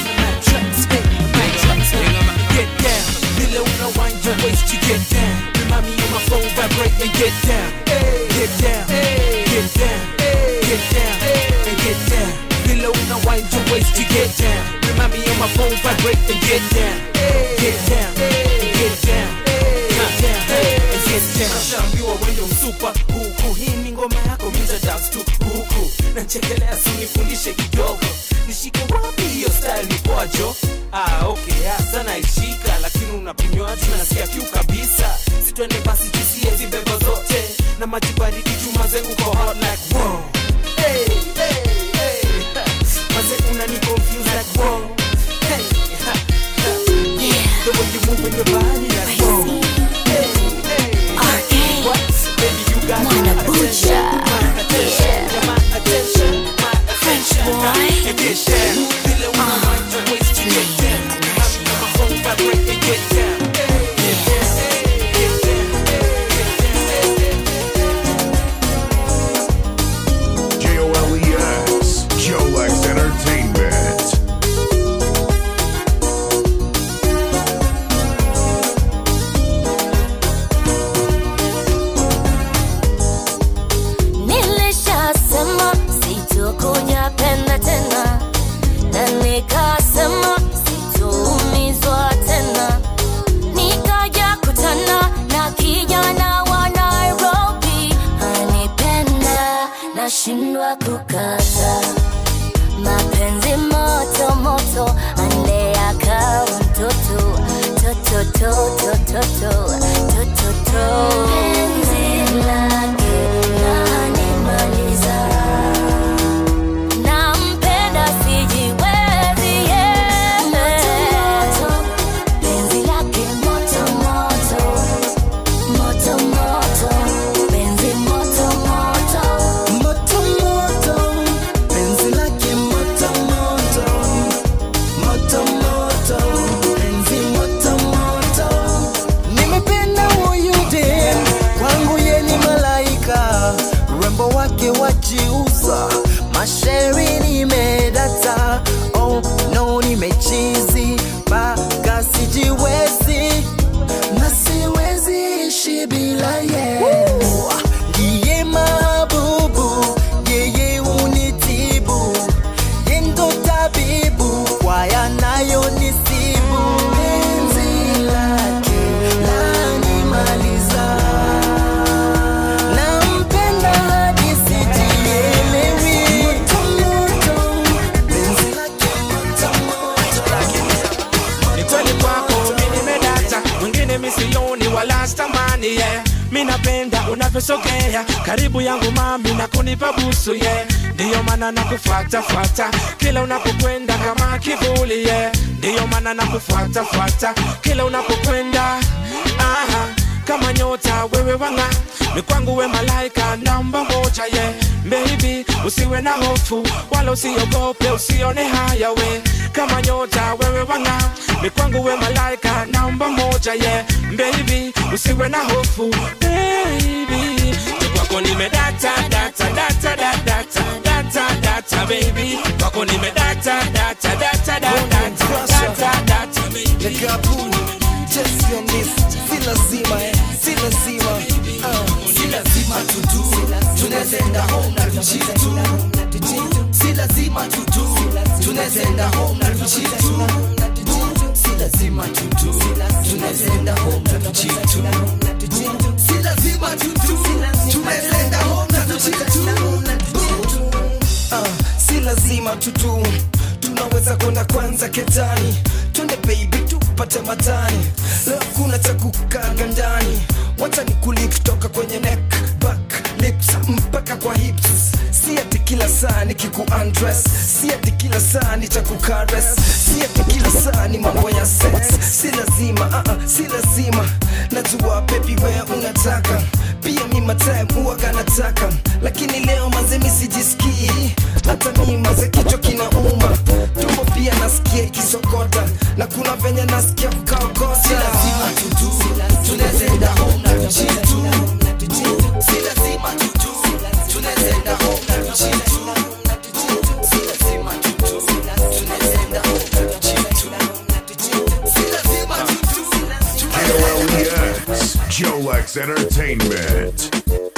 A: Get down, vile unawind your waist to get down. Remind me on my phone, vibrate and get down. Get down, get down, get down, and get down. Vile unawind your waist to get down. Remind me on my phone, vibrate and get down. Get down, get down, get down, and get down. Nashaambiwa wewe msupa huku, hii ni ngoma yako, mita dance tu huku. Nachekelea, si nifundishe kidogo, nishike wapi hiyo style ni kwajo? Ah, okay, hasa naishika, lakini unapimwa tu nasikia kiu kabisa. Sitwende basi tusie hizi bebo zote na maji baridi chuma zengu kwa hot like wow. Hey, hey, hey. Maze unani confuse like wow. Hey, ha, ha. The way you move in your body like wow. Hey, hey. What? Baby, you got my attention, my attention, yeah, my attention, my attention. And get down, feel it when I wind your waist to get down. I'm on my phone, vibrate and get down.
B: J-O-L-E-X. Jolex Entertainment.
E: Nilishasema sitokuja penda tena, na nikasema sitoumizwa tena. Nikaja kutana na kijana wa Nairobi, anipenda nashindwa kukata. Mapenzi moto moto, andea kama mtoto toto toto toto toto toto. Penzi lake lanimaliza. Nampenda sijiwezi, yeah. Penzi lake moto moto, moto moto, penzi moto moto.
F: Moto moto, penzi lake moto moto, moto moto, penzi moto moto. Nimependa huyu dem, kwangu ye ni malaika, urembo wake wajiuza, mashairi nimedata, oh no nimechizi, mpaka sijiwezi na siwezi ishi bila ye. Ndiye mabubu, yeye unitibu, ye ndo tabibu kwa yanayonisibu. Penzi lake lanimaliza, nampenda hadi sijielewi. Moto moto, penzi lake moto moto.
P: ni kweli kwako mi nimedata mwingine misioni wala stamani yeah. mi napenda unavyosogea karibu yangu mami na kunipa busu yeah. ndiyo maana nakufuata fuata kila unapokwenda kama kivuli yeah. ndiyo maana nakufuata fuata kila unapokwenda aha kama nyota wewe wanga ni kwangu we malaika namba moja ye yeah. Baby usiwe na hofu wala usiogope usione haya we kama nyota wewe wanga ni kwangu we malaika namba moja ye yeah. Baby usiwe na hofu baby Ni kwako nimedata data data data data data data baby kwako nimedata data data data data data baby
M: Just on this, si lazima eh, si lazima uh, si lazima tutu, tunazenda home na tuchitu Si lazima tutu, tunazenda home na tuchitu Si lazima tutu, tunazenda home na tuchitu Si lazima tutu, tunazenda home na tuchitu uh, si lazima tutu tunaweza kwenda kwanza ketani twende baby tupate matani leo kuna cha kukaga ndani wacha ni kuli kutoka kwenye neck back lips mpaka kwa hips si ati kila saa ni kiku undress si ati kila saa ni cha kukares si ati kila saa ni mambo ya sex si lazima uh -uh, si lazima najua baby wewe unataka pia mi matime huwaga nataka lakini leo mazemi sijisikii hata mi maze kichwa kinauma tumbo pia nasikia ikisokota na kuna venye nasikia kukaokota si lazima tutu tunazenda home na tuchitu si lazima tutu tunazenda home na tuchitu si lazima tutu tunazenda home na tuchitu si lazima tutu
B: KOLEX, Jolex Entertainment.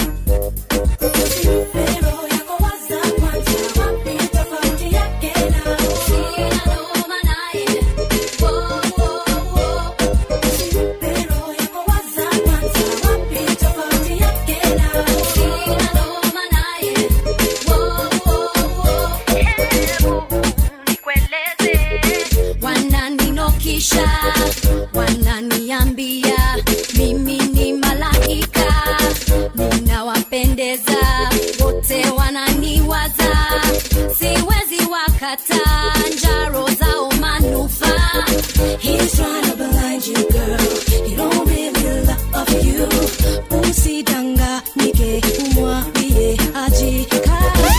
E: wananinokisha wananiambia mimi ni malaika ninawapendeza wote wananiwaza siwezi wakata njaro zao manufaa He's trying to blind you, girl. He don't really love you. Usidanganyike, umwambie ajikaze.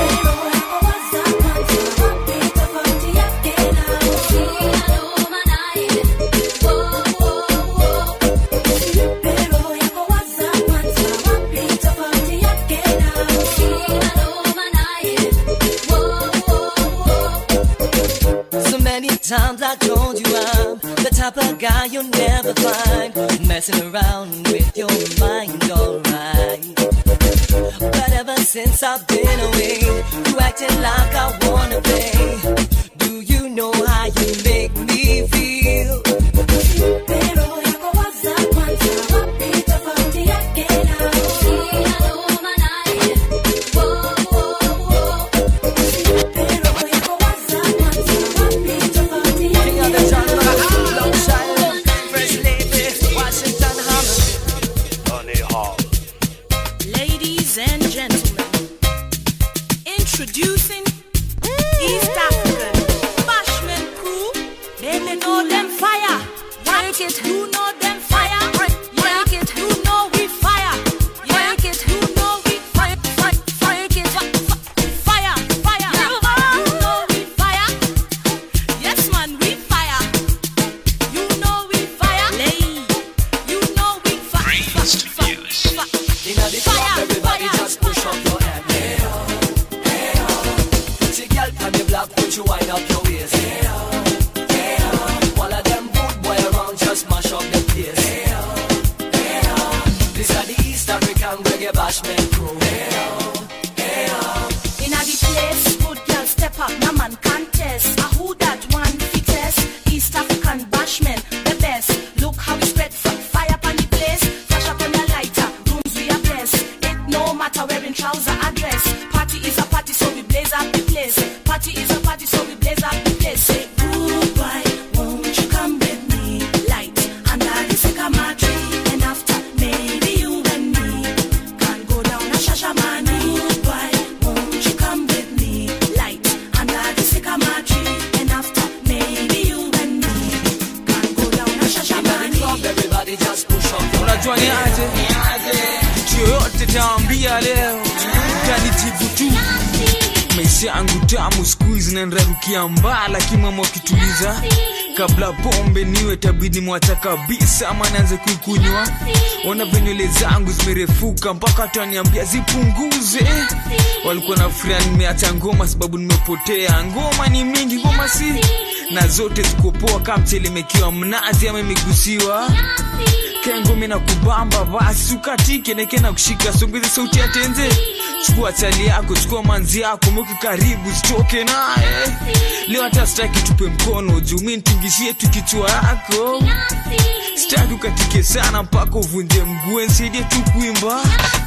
I: So many times I told you I'm the type of guy you'll never find messing around with your mind, alright. But ever since I've been away, you acting like I wanna play. Do you know how you make me feel?
X: Ladies and gentlemen, introducing East African Bashman crew. Baby, know them fire. Work it, you know them fire. Work it, you know we fire. Work it, you know we fire. Fire, fire, fire, fire. You know we fire. Yes, man, we fire. You know we fire. Lay, you know we fire.
I: Inna the club, everybody just push up your hand. Hey oh, hey oh. Pretty girl from the block, put you wind up your waist. Hey oh, hey oh. All of them good boy around, just mash up the place. Hey oh, hey oh. This are the East African reggae bashment crew. Hey oh, hey oh.
X: Inna the place, good girl step up, no man contest. A who that one fittest? East African bashman, the best. Look how we spread from fire upon the place. Flash up on the lighter, rooms we are blessed. It no matter wearing trouser or dress. Party is a party, so we blaze up the place. Party is a party, so we blaze up the place. Say goodbye, won't you come with me? Light under the sycamore tree, and after maybe you and me can go down a shashamani. Goodbye, won't you come with
A: maisha yangu tamu skuizi nanrarukia mbaa lakini mama wakituliza kabla pombe niwe tabidi mwacha kabisa ama naanze kuikunywa ona venywele zangu zimerefuka mpaka taniambia zipunguze walikuwa na furia nimeacha ngoma sababu nimepotea ngoma ni mingi ngoma si na zote zikopoa kama mchelemekiwa mnazi ama imegusiwa kengome na kubamba basi ukatike neke na kushika songeze sauti ya tenze chukua chali yako chukua manzi yako mweke karibu sitoke naye leo hata sitaki tupe mkono juu mi nitingishie tu kichwa yako sitaki ukatike sana mpaka uvunje mguu nisaidie tu kuimba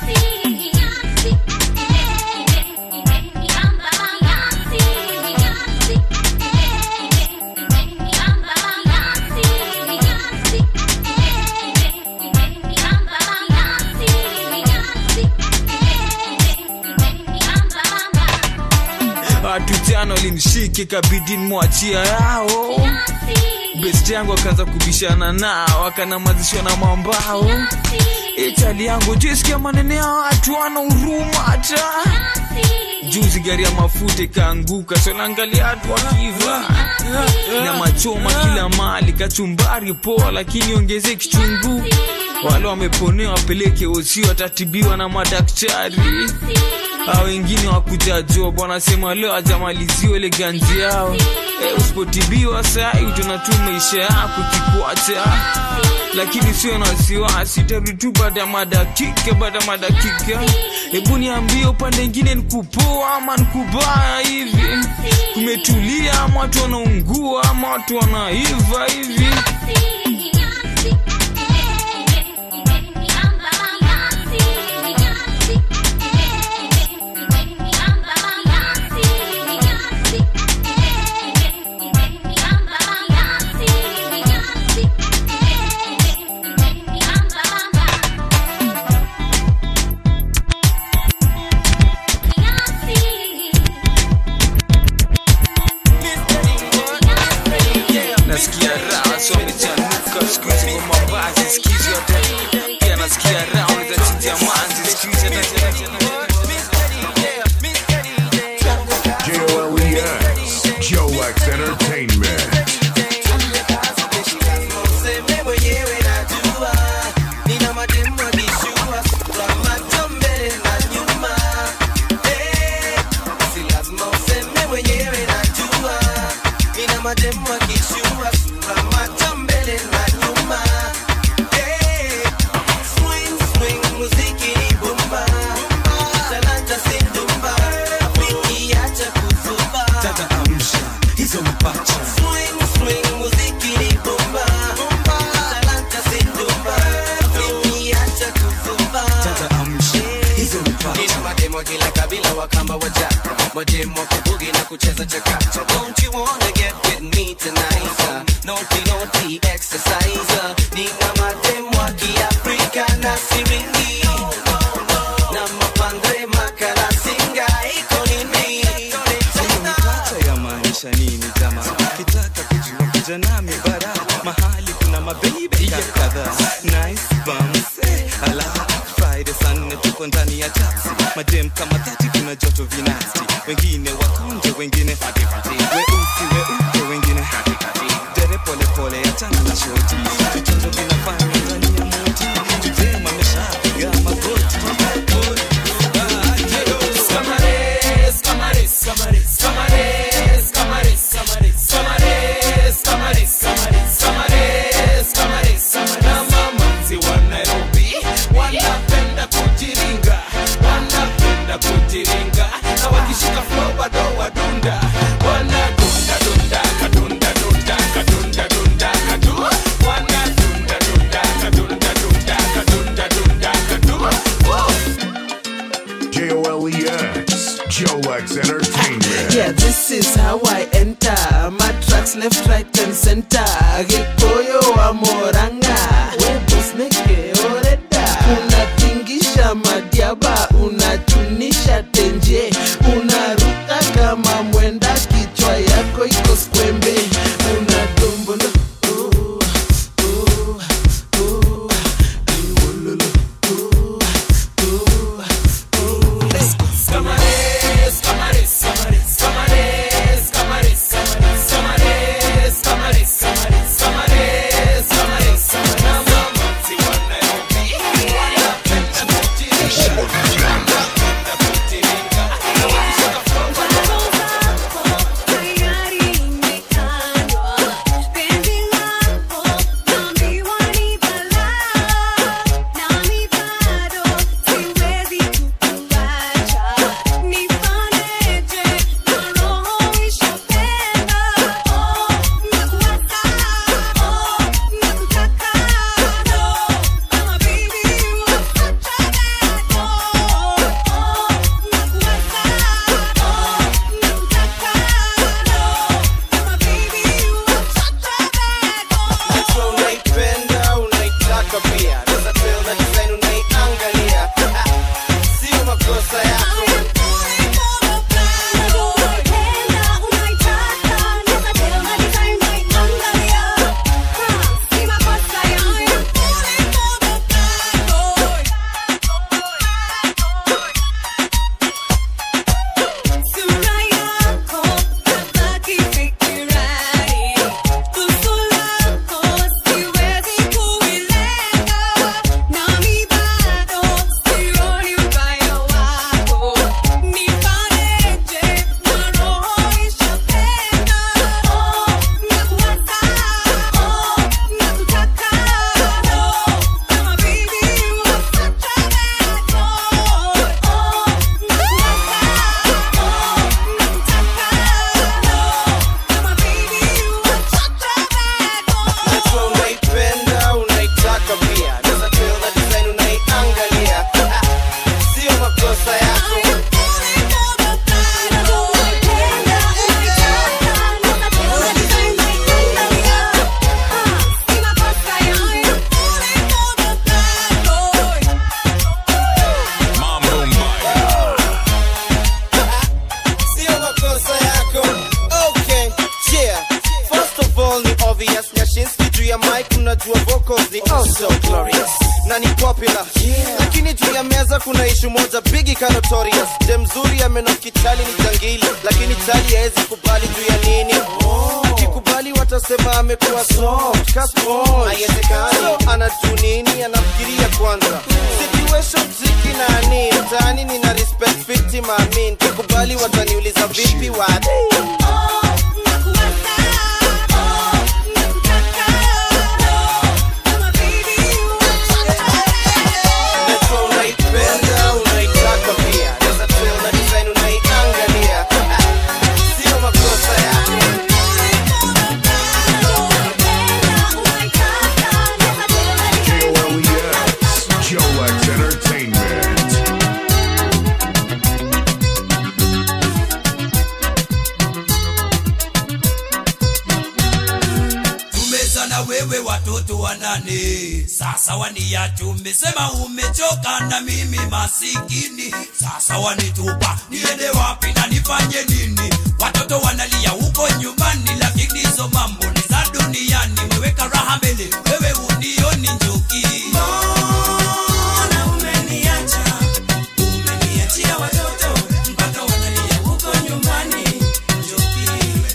A: watu jana walinishike kabidi nimwachia yao best yangu akaanza kubishana nao akanamazishwa na mambao itali yangu jisikia manene ya watu wana huruma hata juzi gari ya mafuta ikaanguka sonaangalia watu wakiva na machoma kila mali kachumbari poa lakini ongeze kichungu wale wameponea wapeleke osi watatibiwa na madaktari a wengine wakuja job wanasema leo ajamaliziwa ile ganzi yao e, usipotibiwa sai utaona tu maisha yako kikwacha lakini sio na wasiwasi tarudi tu baada ya madakika baada ya madakika hebu niambie upande ingine nikupoa ama nikubaya hivi kumetulia ama watu wanaungua ama watu wanaiva hivi nasikia raha so nichanuka siku hizi kwa mavazi sikizi hata pia nasikia raha unaweza chinjia manzi siku hizi hata
B: J-O-L-E-X, Jolex Entertainment.
F: Useme mwenyewe najua, nina mademu akishua, sura macho mbele na nyuma. Eh, si lazima useme mwenyewe najua, nina mademu akishua, sura macho mbele na nyuma. Eh, swing, swing, muziki ni bomba. Talanta si ndumba, rafiki acha kuzuba.
M: Dada amsha hizo mapacha
F: Swing, swing, muziki ni bomba. Talanta si ndumba, rafiki acha kuzuba.
M: Dada amsha hizo mapacha
F: Nina mademo kila kabila wakamba wajaka mademo wa kubugi na kucheza chakacha Don't you wanna get with me tonight uh, Naughty naughty exercise uh, Nina mademo wa kiafrika na siringi Na mapandre makala singa iko nini
M: hiyo mapacha ya maanisha nini jama kitaka kujua kuja nami bara mahali kuna mabeibe kadhaa nice bums eh, ala friday saa nne tuko ndani ya taxi madem kama tati kuna joto vinasti wengine wakonje wengine weusi weupe wengine dere polepole achana na shoti vichozo vinafanya ndani ya moti tudem ameshapiga magoti
R: Camares, camares, camares, camares, camares, camares, camares, camares, camares, camares, camares, camares. Na mamanzi wa Nairobi wanapenda kujiringa, wanapenda kujiringa, na wakishika flow bado wadunda, wanadunda dunda kadunda dunda kadunda dunda kadu, wanadunda dunda kadunda dunda kadunda dunda kadu. Woo!
B: J-O-L-E-X, Jolex Entertainment.
N: Yeah, this is how I enter. My tracks left, right, and center. Gikoyo wa moranga. Webos neke oreda. Unatingisha madiaba, unachunisha tenje. Unaruka kama mwenda, kichwa yako iko skwembe. Unadombolo. ooh, ooh, ooh, iwololo, ooh, ooh, ooh. Let's go.
R: Camares, camares, camares,
F: popular lakini juu ya meza kuna ishu moja bigi ka notorious je mzuri amenoki chali ni jangili lakini chali haezi kubali juu ya nini akikubali watasema amekuwa soft ka sponge. haiwezekani so, anajuu nini anafikiria kwanza situation ziki nani mtaani nina respect fiti maamin kikubali wataniuliza vipi wadi Najua unaipenda, unaitaka pia. Naweza tell na design unaiangalia. Sio makosa yako.
B: J-O-L-E-S, Jolex Entertainment.
R: tumeza na wewe watoto wanane sasa waniacha umesema umechoka na mimi masikini sasa wanitupa niende wapi na nifanye nini watoto wanalia huko nyumbani lakini hizo mambo ni za duniani weweka raha mbele wewe unioni njuki Mbona umeniacha? Umeniachia watoto mpaka wanalia huko nyumbani njuki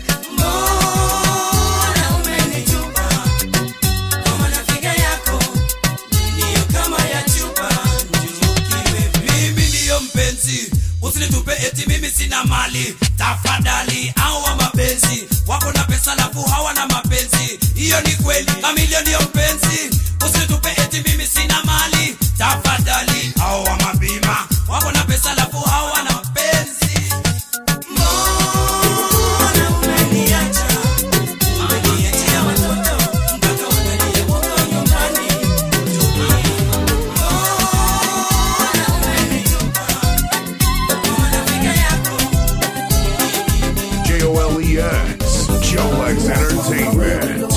R: Mbona umenitupa kama nafiga yako ndiyo kama ya chupa njukiwe mimi ndiyo mpenzi usinitupe eti mimi sina mali tafadhali awa mapenzi wako na pesa lafu hawana mapenzi hiyo ni kweli kamilio ndiyo mpenzi usinitupe eti mimi sina mali tafadhali awa mabima wako na pesa lafu hawana mapenzi mbona umeniacha umeniachia watoto mpaka wanalia huko nyumbani
B: J-O-L-E-S, Jolex Entertainment.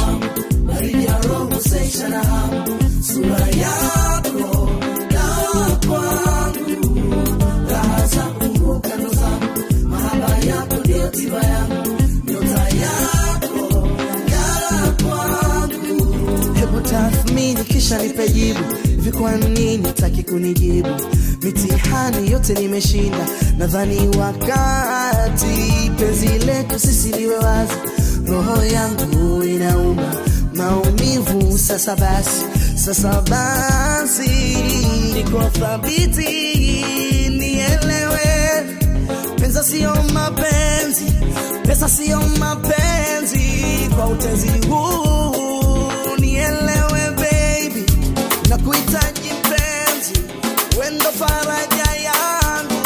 H: sura yako dawa kwangu raha zangu kando zangu mahaba yako ndio tiba yangu nyota yako ngara kwangu hebu tathmini kisha nipe jibu hivi kwa nini taki kunijibu mitihani yote nimeshinda nadhani wakati penzi letu sisi liwe wazi roho yangu inauma maumivu sasa basi sasa basi niko thabiti nielewe pesa sio mapenzi pesa sio mapenzi kwa utenzi huu nielewe baby na kuhitaji mpenzi wendo faraja yangu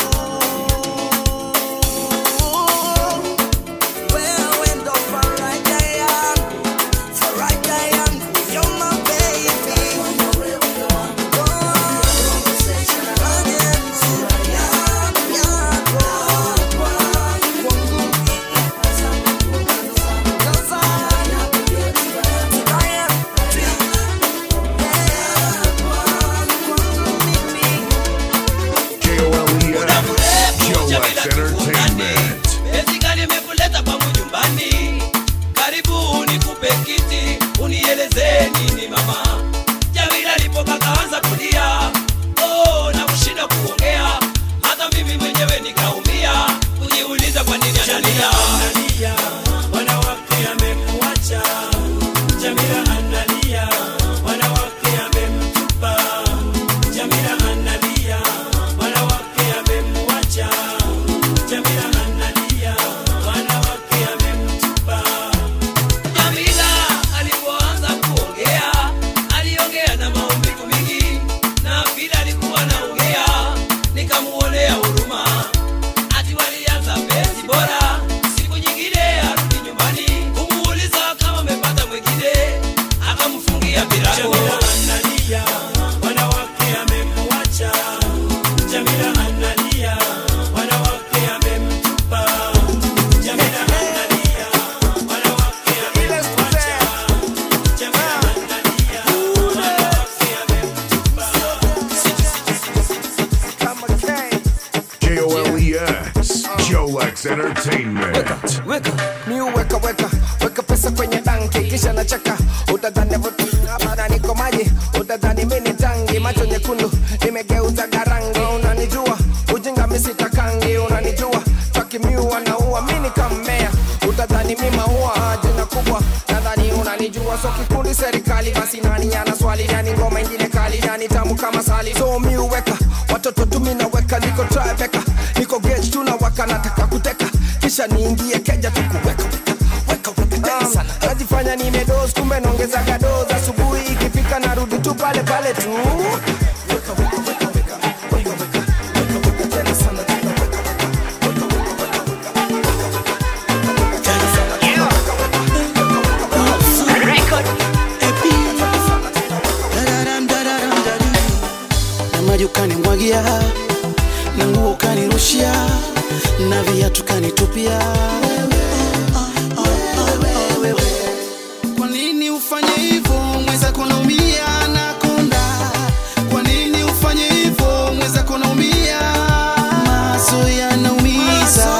H: wewe ndo faraja yangu faraja yangu you're my baby
B: J-O-L-E-S, Jolex Entertainment.
R: Eti gani imekuleta kwangu nyumbani? Karibu nikupe kiti, unieleze nini mama. Jamila alipopaka anza kulia, oh, na kushinda kuongea, hata mimi mwenyewe nikaumia, kujiuliza kwa nini analia. Wanawake amekuacha, Jamila analia, wanawake amemtupa, Jamila analia, wanawake amemwacha, Jamila analia, wanawake amemtupa. Jamila alipoanza kuongea, aliongea na maumivu mingi, na vile alikuwa anaongea, nikamuonea huruma. Ati walianza penzi bora, siku nyingine arudi nyumbani, kumuuliza kama amepata mwingine, akamfungia virago. Jamila analia, wanawake amemwacha. Jamila analia, wanawake amemtupa. Jamila analia, wanawake amemwacha. Jamila analia, wanawake amemtupa.
B: J-O-L-E-S, Jolex Entertainment.
M: weka mi uweka weka weka pesa kwenye banki kisha nacheka utadhani vutu hapana niko maji utadhani mini tangi macho nye nyekundu nimegeuza garangi unanijua ujinga misitakangi unanijua takimiua naua mini kammea utadhani mi maua jina kubwa nadhani unanijua so kikundi serikali basi nani ana swali nani ngoma ingine kali nani tamu kama sali so mi uweka watoto tu mi naweka niko tribeka niko gage tunawaka nataka kuteka kisha niingie keja tukuweka Um, najifanya nimedos kumbe naongezaga dos asubuhi ikifika narudi tu pale pale tu
H: na maji ukanimwagia na nguo ukanirushia na viatu kanitupia kwa nini ufanye hivyo mweza kunaumia na konda kwa nini ufanye hivyo mweza kunaumia maso yanaumiza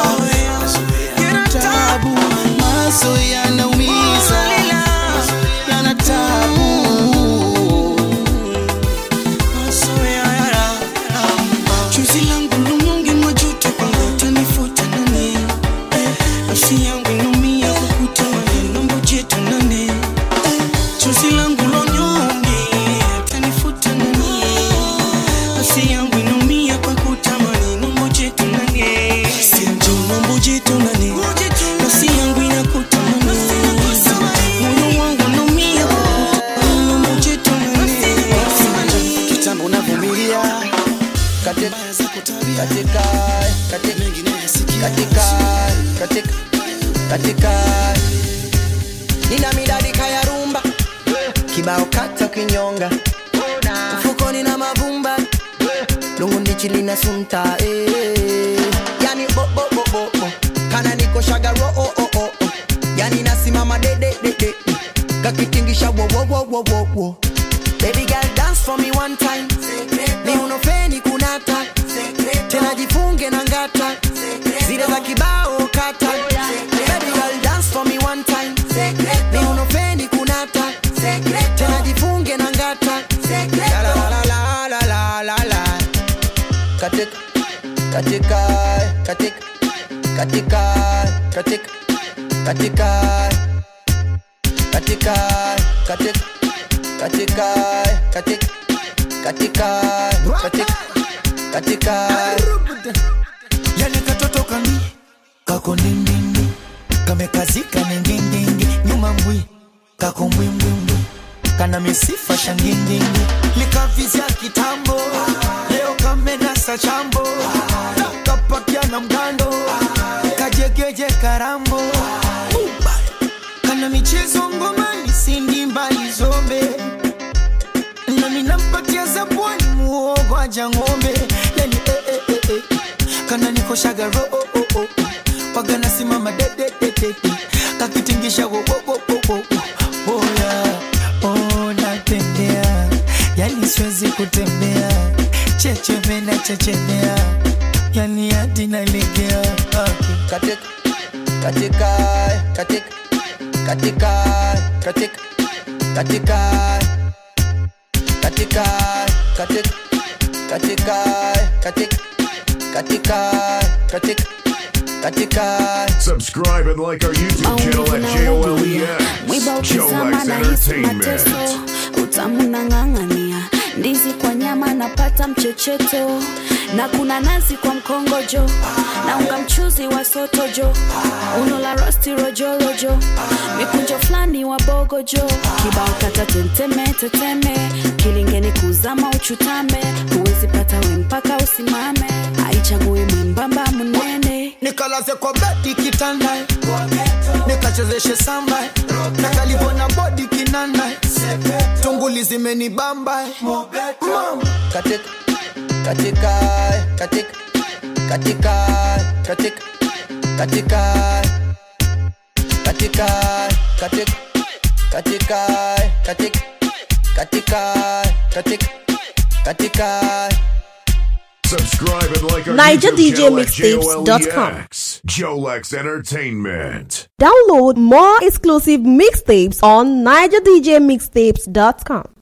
H: tabu maso yanaumiza yana tabu Chozi langu lumungi majuto kwamba utanifuta nani nafsi yangu inaumia kwa kutamani nombo jetu nani Chozi langu lonyonge utanifuta nani nafsi yangu inaumia kwa kutamani nombo jetu nani Sinjo nombo jetu nani nafsi yangu inakutamani moyo wangu unaumia kwa kutamani nombo jetu nani
M: kitambo navumilia katika katika katika katika katika katika nina midadika ya rumba kibao kata kinyonga mfukoni na mavumba lungu ndichi lina sunta eh. yani bo bo bo bo bo kana niko shagaro oh oh oh oh. yani nasimama de de de de kakitingisha wo wo wo wo wo wo Baby girl dance for me one time ni unofeni kunata tena jifunge na ngata zile za kibao kata Baby girl dance for me one time ni unofeni kunata tena jifunge na ngata La la la la la la la la katika katika katika katika katika katika katika katika katika katika katika katika katika
H: yani katoto kami kako nindindi kamekazika ningindingi nyuma mbwi kako mbwimbwimbwi kana misifa shangindingi likavizya kitambo leo kamenasa chambo kapakia na mgando kajegeje karambo kana michezo ngomani sindi mbali zombe nami nampatia zabwani muogo aja ng'ombe yani eh, eh, eh, eh. kana nikoshaga ro oh, oh, oh. waga nasimama dedededede kakitingisha wo, wo, wo, wo, wo, wo. oya oh, natembea yani siwezi kutembea chechemena chechemea yani hadi nalegea
M: katika katika katika katika katika katika katika katika katika katika katika katika katika
B: Subscribe and like our YouTube channel at
Q: mwiba
B: JOLEX.
Q: ukizama
B: JOLEX
Q: na hisi
B: Entertainment.
Q: mateso utamu nang'ang'ania ndizi kwa nyama napata mchecheto na kuna nazi kwa mkongojo na unga mchuzi wa sotojo uno la rosti rojorojo mikunjo fulani wa bogojo kibao kata tenteme teteme kilingeni kuzama uchutame huwezi pata we mpaka usimame haichagui mwembamba munene
H: nikalaze kwa bedi kitanda nikachezeshe samba na kalivona bodi kinanda tunguli zimenibamba Mama.
M: katika katika katika katika katika katika katika katika katika katika katika katika katika
B: Subscribe and like our
S: Niger
B: YouTube
S: DJ
B: channel at
S: Mixtapes.com.
B: JOLEX. Jolex Entertainment.
S: Download more exclusive mixtapes on NigerDJMixtapes.com.